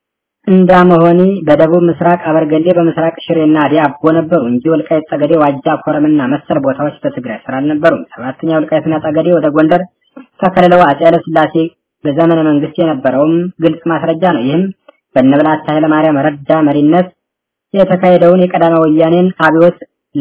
እንዳመሆኒ በደቡብ ምስራቅ አበርገሌ በምስራቅ ሽሬና ዲያቦ ነበሩ እንጂ ወልቃይት ጠገዴ፣ ዋጃ፣ ኮረምና መሰል ቦታዎች በትግራይ ስር አልነበሩም። ሰባተኛ ወልቃይትና ጠገዴ ወደ ጎንደር ተከልለው አፄ ኃይለ ሥላሴ በዘመነ መንግስት የነበረውም ግልጽ ማስረጃ ነው። ይህም በነበላታ ኃይለ ማርያም ረዳ መሪነት የተካሄደውን የቀዳማዊ ወያኔን አብዮት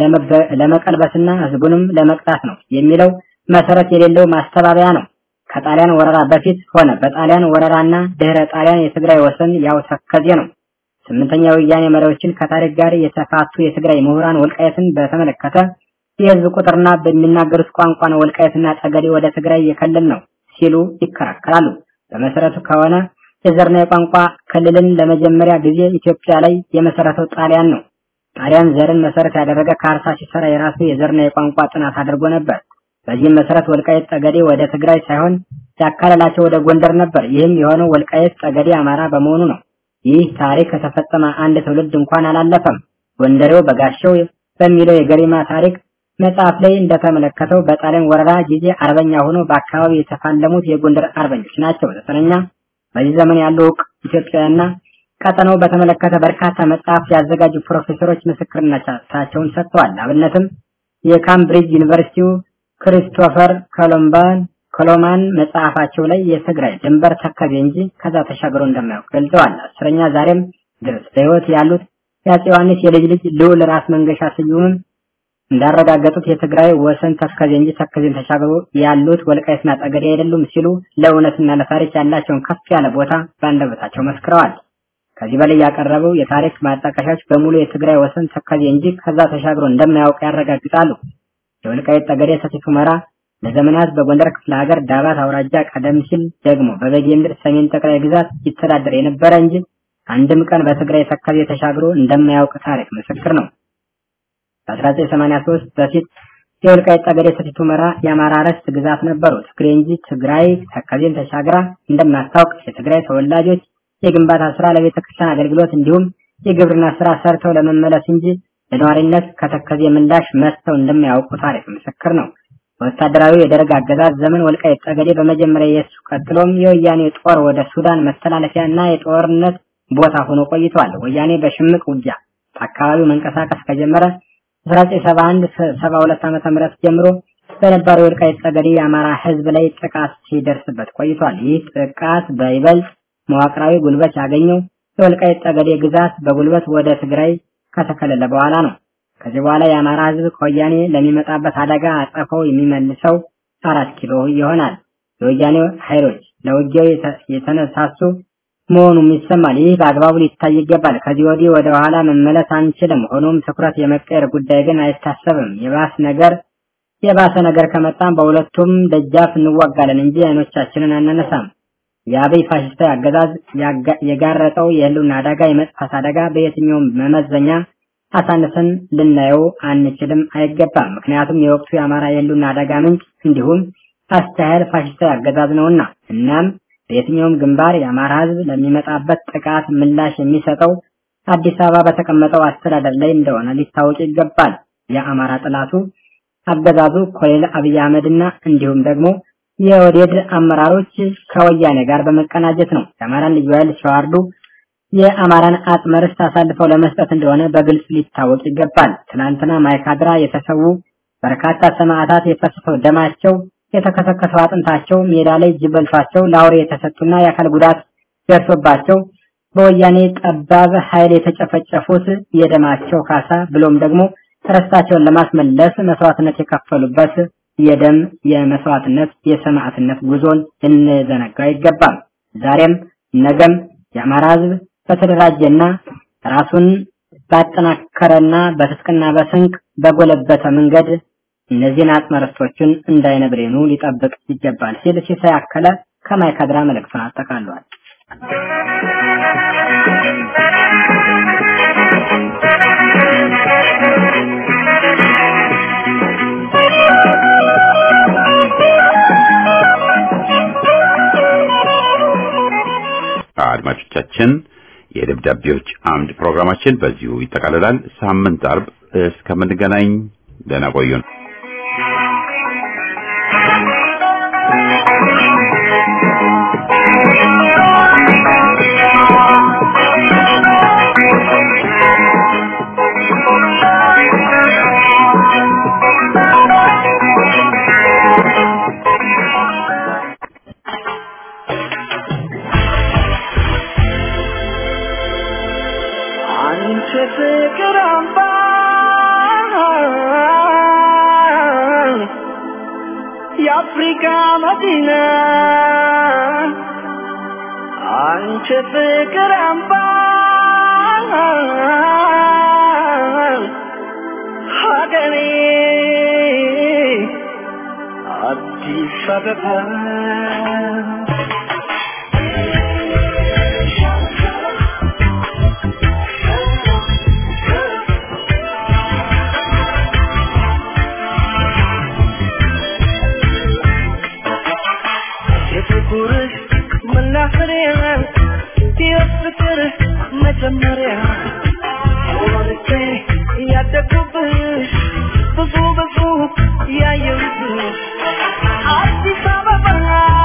ለመቀልበስና ህዝቡንም ለመቅጣት ነው የሚለው መሰረት የሌለው ማስተባበያ ነው። ከጣሊያን ወረራ በፊት ሆነ በጣሊያን ወረራና ድህረ ጣሊያን የትግራይ ወሰን ያው ተከዜ ነው። ስምንተኛ ወያኔ መሪዎችን ከታሪክ ጋር የተፋቱ የትግራይ ምሁራን ወልቃየትን በተመለከተ የህዝብ ቁጥርና በሚናገሩት ቋንቋ ነው ወልቃየትና ጠገዴ ወደ ትግራይ የክልል ነው ሲሉ ይከራከራሉ። በመሰረቱ ከሆነ የዘርና የቋንቋ ክልልን ለመጀመሪያ ጊዜ ኢትዮጵያ ላይ የመሰረተው ጣሊያን ነው። ጣሊያን ዘርን መሰረት ያደረገ ካርታ ሲሰራ የራሱ የዘርና የቋንቋ ጥናት አድርጎ ነበር። በዚህም መሰረት ወልቃየት ጠገዴ ወደ ትግራይ ሳይሆን ያካለላቸው ወደ ጎንደር ነበር። ይህም የሆነው ወልቃየት ጠገዴ አማራ በመሆኑ ነው። ይህ ታሪክ ከተፈጸመ አንድ ትውልድ እንኳን አላለፈም። ጎንደሬው በጋሻው በሚለው የገሪማ ታሪክ መጽሐፍ ላይ እንደተመለከተው በጣሊያን ወረራ ጊዜ አርበኛ ሆኖ በአካባቢው የተፋለሙት የጎንደር አርበኞች ናቸው። ዘጠነኛ በዚህ ዘመን ያሉ እውቅ ኢትዮጵያውያንና ቀጠናው በተመለከተ በርካታ መጽሐፍ ያዘጋጁ ፕሮፌሰሮች ምስክርነታቸውን ሰጥተዋል። አብነትም የካምብሪጅ ዩኒቨርሲቲው ክሪስቶፈር ኮሎምባን ኮሎማን መጽሐፋቸው ላይ የትግራይ ድንበር ተከዜ እንጂ ከዛ ተሻግሮ እንደማያውቅ ገልጸዋል። አስረኛ ዛሬም ድረስ በሕይወት ያሉት የአፄ ዮሐንስ የልጅ ልጅ ልዑል ራስ መንገሻ ስዩምም እንዳረጋገጡት የትግራይ ወሰን ተከዜ እንጂ ተከዜን ተሻግሮ ያሉት ወልቃይትና ጠገዴ አይደሉም ሲሉ ለእውነትና ለታሪክ ያላቸውን ከፍ ያለ ቦታ በአንደበታቸው መስክረዋል። ከዚህ በላይ ያቀረበው የታሪክ ማጣቀሻዎች በሙሉ የትግራይ ወሰን ተከዜ እንጂ ከዛ ተሻግሮ እንደማያውቅ ያረጋግጣሉ። የወልቃይት ጠገዴ ሰቲት ሁመራ ለዘመናት በጎንደር ክፍለ ሀገር ዳባት አውራጃ ቀደም ሲል ደግሞ በበጌ ምድር ሰሜን ጠቅላይ ግዛት ይተዳደር የነበረ እንጂ አንድም ቀን በትግራይ ተከዜ ተሻግሮ እንደማያውቅ ታሪክ ምስክር ነው። በ1983 በፊት የወልቃይት ጠገዴ ሰቲት ሁመራ የአማራ ርስት ግዛት ነበሩ። ትግሬ እንጂ ትግራይ ተከዜን ተሻግራ እንደማታውቅ የትግራይ ተወላጆች የግንባታ ስራ፣ ለቤተ ክርስቲያን አገልግሎት እንዲሁም የግብርና ስራ ሰርተው ለመመለስ እንጂ ለነዋሪነት ከተከዜ ምላሽ መጥተው እንደማያውቁ ታሪክ ምስክር ነው። በወታደራዊ የደርግ አገዛዝ ዘመን ወልቃይት ጠገዴ በመጀመሪያ የሱ ቀጥሎም የወያኔ ጦር ወደ ሱዳን መተላለፊያ እና የጦርነት ቦታ ሆኖ ቆይተዋል። ወያኔ በሽምቅ ውጊያ አካባቢው መንቀሳቀስ ከጀመረ 1971 72 ዓመተ ምህረት ጀምሮ በነባሩ የወልቃይት ጠገዴ የአማራ ሕዝብ ላይ ጥቃት ሲደርስበት ቆይቷል። ይህ ጥቃት በይበልጥ መዋቅራዊ ጉልበት ያገኘው የወልቃይት ጠገዴ ግዛት በጉልበት ወደ ትግራይ ከተከለለ በኋላ ነው። ከዚህ በኋላ የአማራ ሕዝብ ከወያኔ ለሚመጣበት አደጋ አጸፈው የሚመልሰው አራት ኪሎ ይሆናል። የወያኔ ኃይሎች ለውጊያው የተነሳሱ መሆኑም ይሰማል። ይህ በአግባቡ ሊታይ ይገባል። ከዚህ ወዲህ ወደ ኋላ መመለስ አንችልም። ሆኖም ትኩረት የመቀየር ጉዳይ ግን አይታሰብም። የባስ ነገር የባሰ ነገር ከመጣም በሁለቱም ደጃፍ እንዋጋለን እንጂ አይኖቻችንን አናነሳም። የአብይ ፋሽስታዊ አገዛዝ የጋረጠው የህልውና አደጋ የመጥፋት አደጋ በየትኛውም መመዘኛ አሳንሰን ልናየው አንችልም፣ አይገባም። ምክንያቱም የወቅቱ የአማራ የህልውና አደጋ ምንጭ እንዲሁም አስተያየል ፋሽስታዊ አገዛዝ ነውና። እናም በየትኛውም ግንባር የአማራ ህዝብ ለሚመጣበት ጥቃት ምላሽ የሚሰጠው አዲስ አበባ በተቀመጠው አስተዳደር ላይ እንደሆነ ሊታወቅ ይገባል። የአማራ ጥላቱ አገዛዙ ኮሎኔል አብይ አህመድና እንዲሁም ደግሞ የኦህዴድ አመራሮች ከወያኔ ጋር በመቀናጀት ነው የአማራን ልዩ ኃይል ሲዋርዱ የአማራን አጽመ ርስት አሳልፈው ለመስጠት እንደሆነ በግልጽ ሊታወቅ ይገባል። ትናንትና ማይካድራ የተሰዉ በርካታ ሰማዕታት የፈሰሰው ደማቸው የተከሰከሰው አጥንታቸው ሜዳ ላይ ጅብ በልቷቸው ለአውሬ የተሰጡና የአካል ጉዳት ደርሶባቸው በወያኔ ጠባብ ኃይል የተጨፈጨፉት የደማቸው ካሳ ብሎም ደግሞ ርስታቸውን ለማስመለስ መስዋዕትነት የከፈሉበት የደም የመስዋዕትነት የሰማዕትነት ጉዞን ልንዘነጋ አይገባም። ዛሬም ነገም የአማራ ህዝብ በተደራጀና ራሱን ባጠናከረና በትጥቅና በስንቅ በጎለበተ መንገድ እነዚህን አጽመ ርስቶችን እንዳይነብሬኑ ሊጠብቅ ይገባል ሲል ሲሳይ አከለ ከማይካድራ መልእክቱን አጠቃሏል። አድማጮቻችን የደብዳቤዎች አምድ ፕሮግራማችን በዚሁ ይጠቃልላል። ሳምንት አርብ እስከምንገናኝ ደህና ቆዩን። አንቺ ፍቅር አምባ የአፍሪካ መዲና አንቺ ፍቅር አምባ ሀገሬ አዲስ አበባ የፍቅርህ መናኸሪያ የፍቅር መጀመሪያ ወርቼ ያደጉብሽ ብዙ ብዙ ያየሁብሽ አዲስ አበባ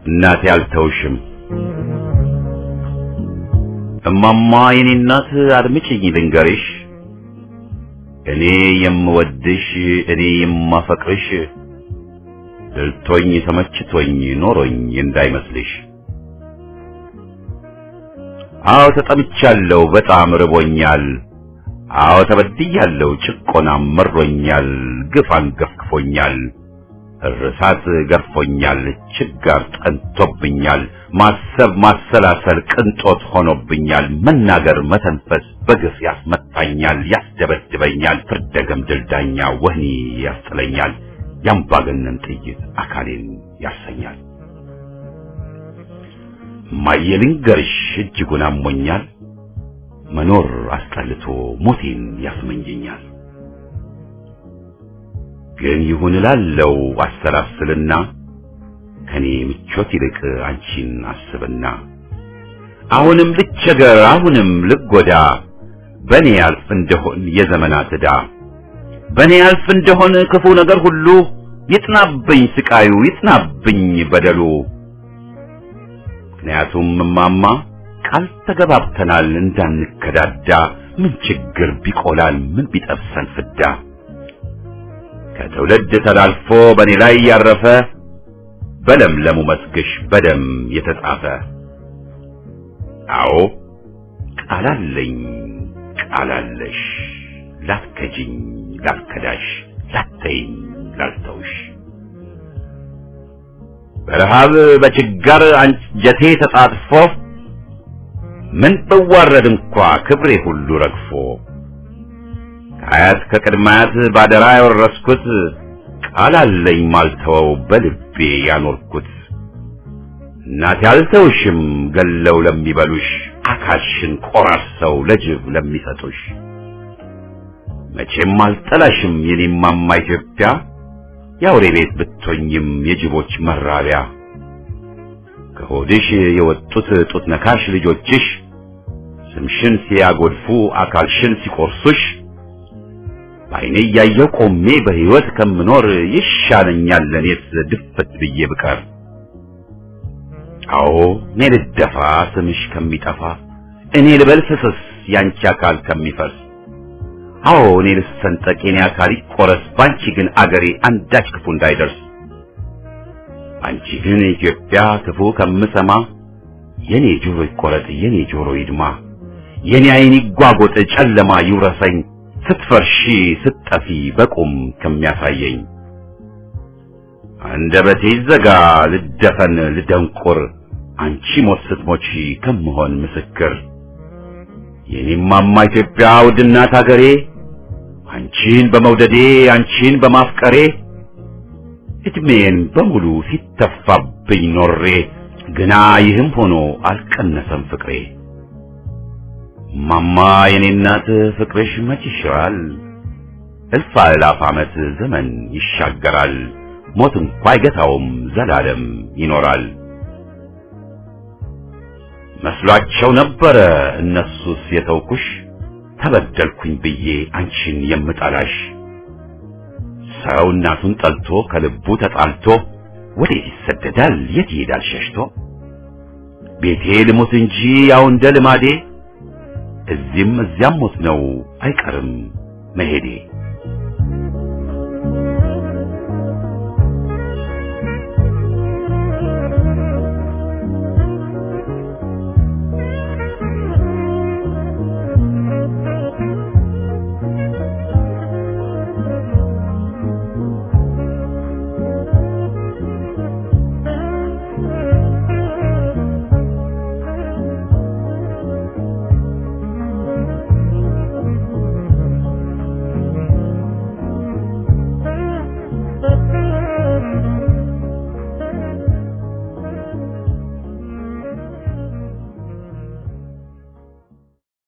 እናቴ አልተውሽም እማማ የኔ እናት አድምጪኝ ልንገርሽ እኔ የምወድሽ እኔ የማፈቅርሽ ድልቶኝ ተመችቶኝ ኖሮኝ እንዳይመስልሽ አዎ ተጠምቻለሁ በጣም ርቦኛል አዎ ተበድያለሁ ጭቆናም መሮኛል ግፍ አንገፍግፎኛል እርሳት ገርፎኛል ችጋር ጠንቶብኛል ማሰብ ማሰላሰል ቅንጦት ሆኖብኛል መናገር መተንፈስ በግፍ ያስመታኛል ያስደበድበኛል ፍርደገም ድልዳኛ ወህኒ ያስጥለኛል ያምባገነን ጥይት አካሌን ያሰኛል ማየልንገርሽ እጅጉን አሞኛል መኖር አስጠልቶ ሞቴን ያስመኘኛል ግን ይሁን እላለው አሰላስልና ከኔ ምቾት ይልቅ አንቺን አስብና አሁንም ልቸገር አሁንም ልጎዳ በኔ ያልፍ እንደሆን የዘመናት ዕዳ በኔ ያልፍ እንደሆን ክፉ ነገር ሁሉ ይጥናብኝ ስቃዩ ይጥናብኝ በደሉ ምክንያቱም እማማ ቃል ተገባብተናል እንዳንከዳዳ ምን ችግር ቢቆላል ምን ቢጠብሰን ፍዳ ከትውልድ ተላልፎ በእኔ ላይ ያረፈ በለምለሙ መስግሽ በደም የተጻፈ አዎ ቃላለኝ ቃላለሽ ላትከጂኝ ላትከዳሽ ላተይኝ ላልተውሽ በረሃብ በችጋር አንጀቴ ተጣጥፎ ምን ብዋረድ እንኳ ክብሬ ሁሉ ረግፎ ከአያት ከቅድማያት ባደራ ያወረስኩት ቃል አለኝ ማልተወው በልቤ ያኖርኩት እናቴ አልተውሽም ገለው ለሚበሉሽ አካልሽን ቆራርሰው ለጅብ ለሚሰጡሽ መቼም አልጠላሽም የኔማማ ኢትዮጵያ የአውሬ ቤት ብትሆኝም የጅቦች መራቢያ ከሆድሽ የወጡት ጡት ነካሽ ልጆችሽ ስምሽን ሲያጎድፉ አካልሽን ሲቆርሱሽ በዓይኔ እያየሁ ቆሜ በሕይወት ከምኖር ይሻለኛል ለኔስ ድፍት ብዬ ብቀር። አዎ እኔ ልደፋ ስምሽ ከሚጠፋ እኔ ልበል ፍስስ ያንቺ አካል ከሚፈርስ አዎ እኔ ልሰንጠቅ የኔ አካል ይቆረስ ባንቺ ግን አገሬ አንዳች ክፉ እንዳይደርስ አንቺ ግን ኢትዮጵያ ክፉ ከምሰማ የኔ ጆሮ ይቆረጥ የኔ ጆሮ ይድማ የኔ ዓይን ይጓጎጥ ጨለማ ይውረሰኝ ስትፈርሺ ስትጠፊ በቁም ከሚያሳየኝ አንደበቴ ይዘጋ ልደፈን ልደንቁር አንቺ ሞት ስትሞቺ ከምሆን ምስክር የኔማማ ኢትዮጵያ ውድናት አገሬ አንቺን በመውደዴ አንቺን በማፍቀሬ እድሜን በሙሉ ሲተፋብኝ ኖሬ ግና ይህም ሆኖ አልቀነሰም ፍቅሬ ማማ የኔ እናት ፍቅርሽ መች ይሽራል እልፍ አእላፍ ዓመት ዘመን ይሻገራል ሞት እንኳ አይገታውም ዘላለም ይኖራል መስሏቸው ነበረ እነሱስ የተውኩሽ ተበደልኩኝ ብዬ አንቺን የምጠላሽ ሰው እናቱን ጠልቶ ከልቡ ተጣልቶ ወዴት ይሰደዳል የት ይሄዳል ሸሽቶ ቤቴ ልሙት እንጂ ያው እንደ ልማዴ እዚህም እዚያም ሞት ነው አይቀርም መሄዴ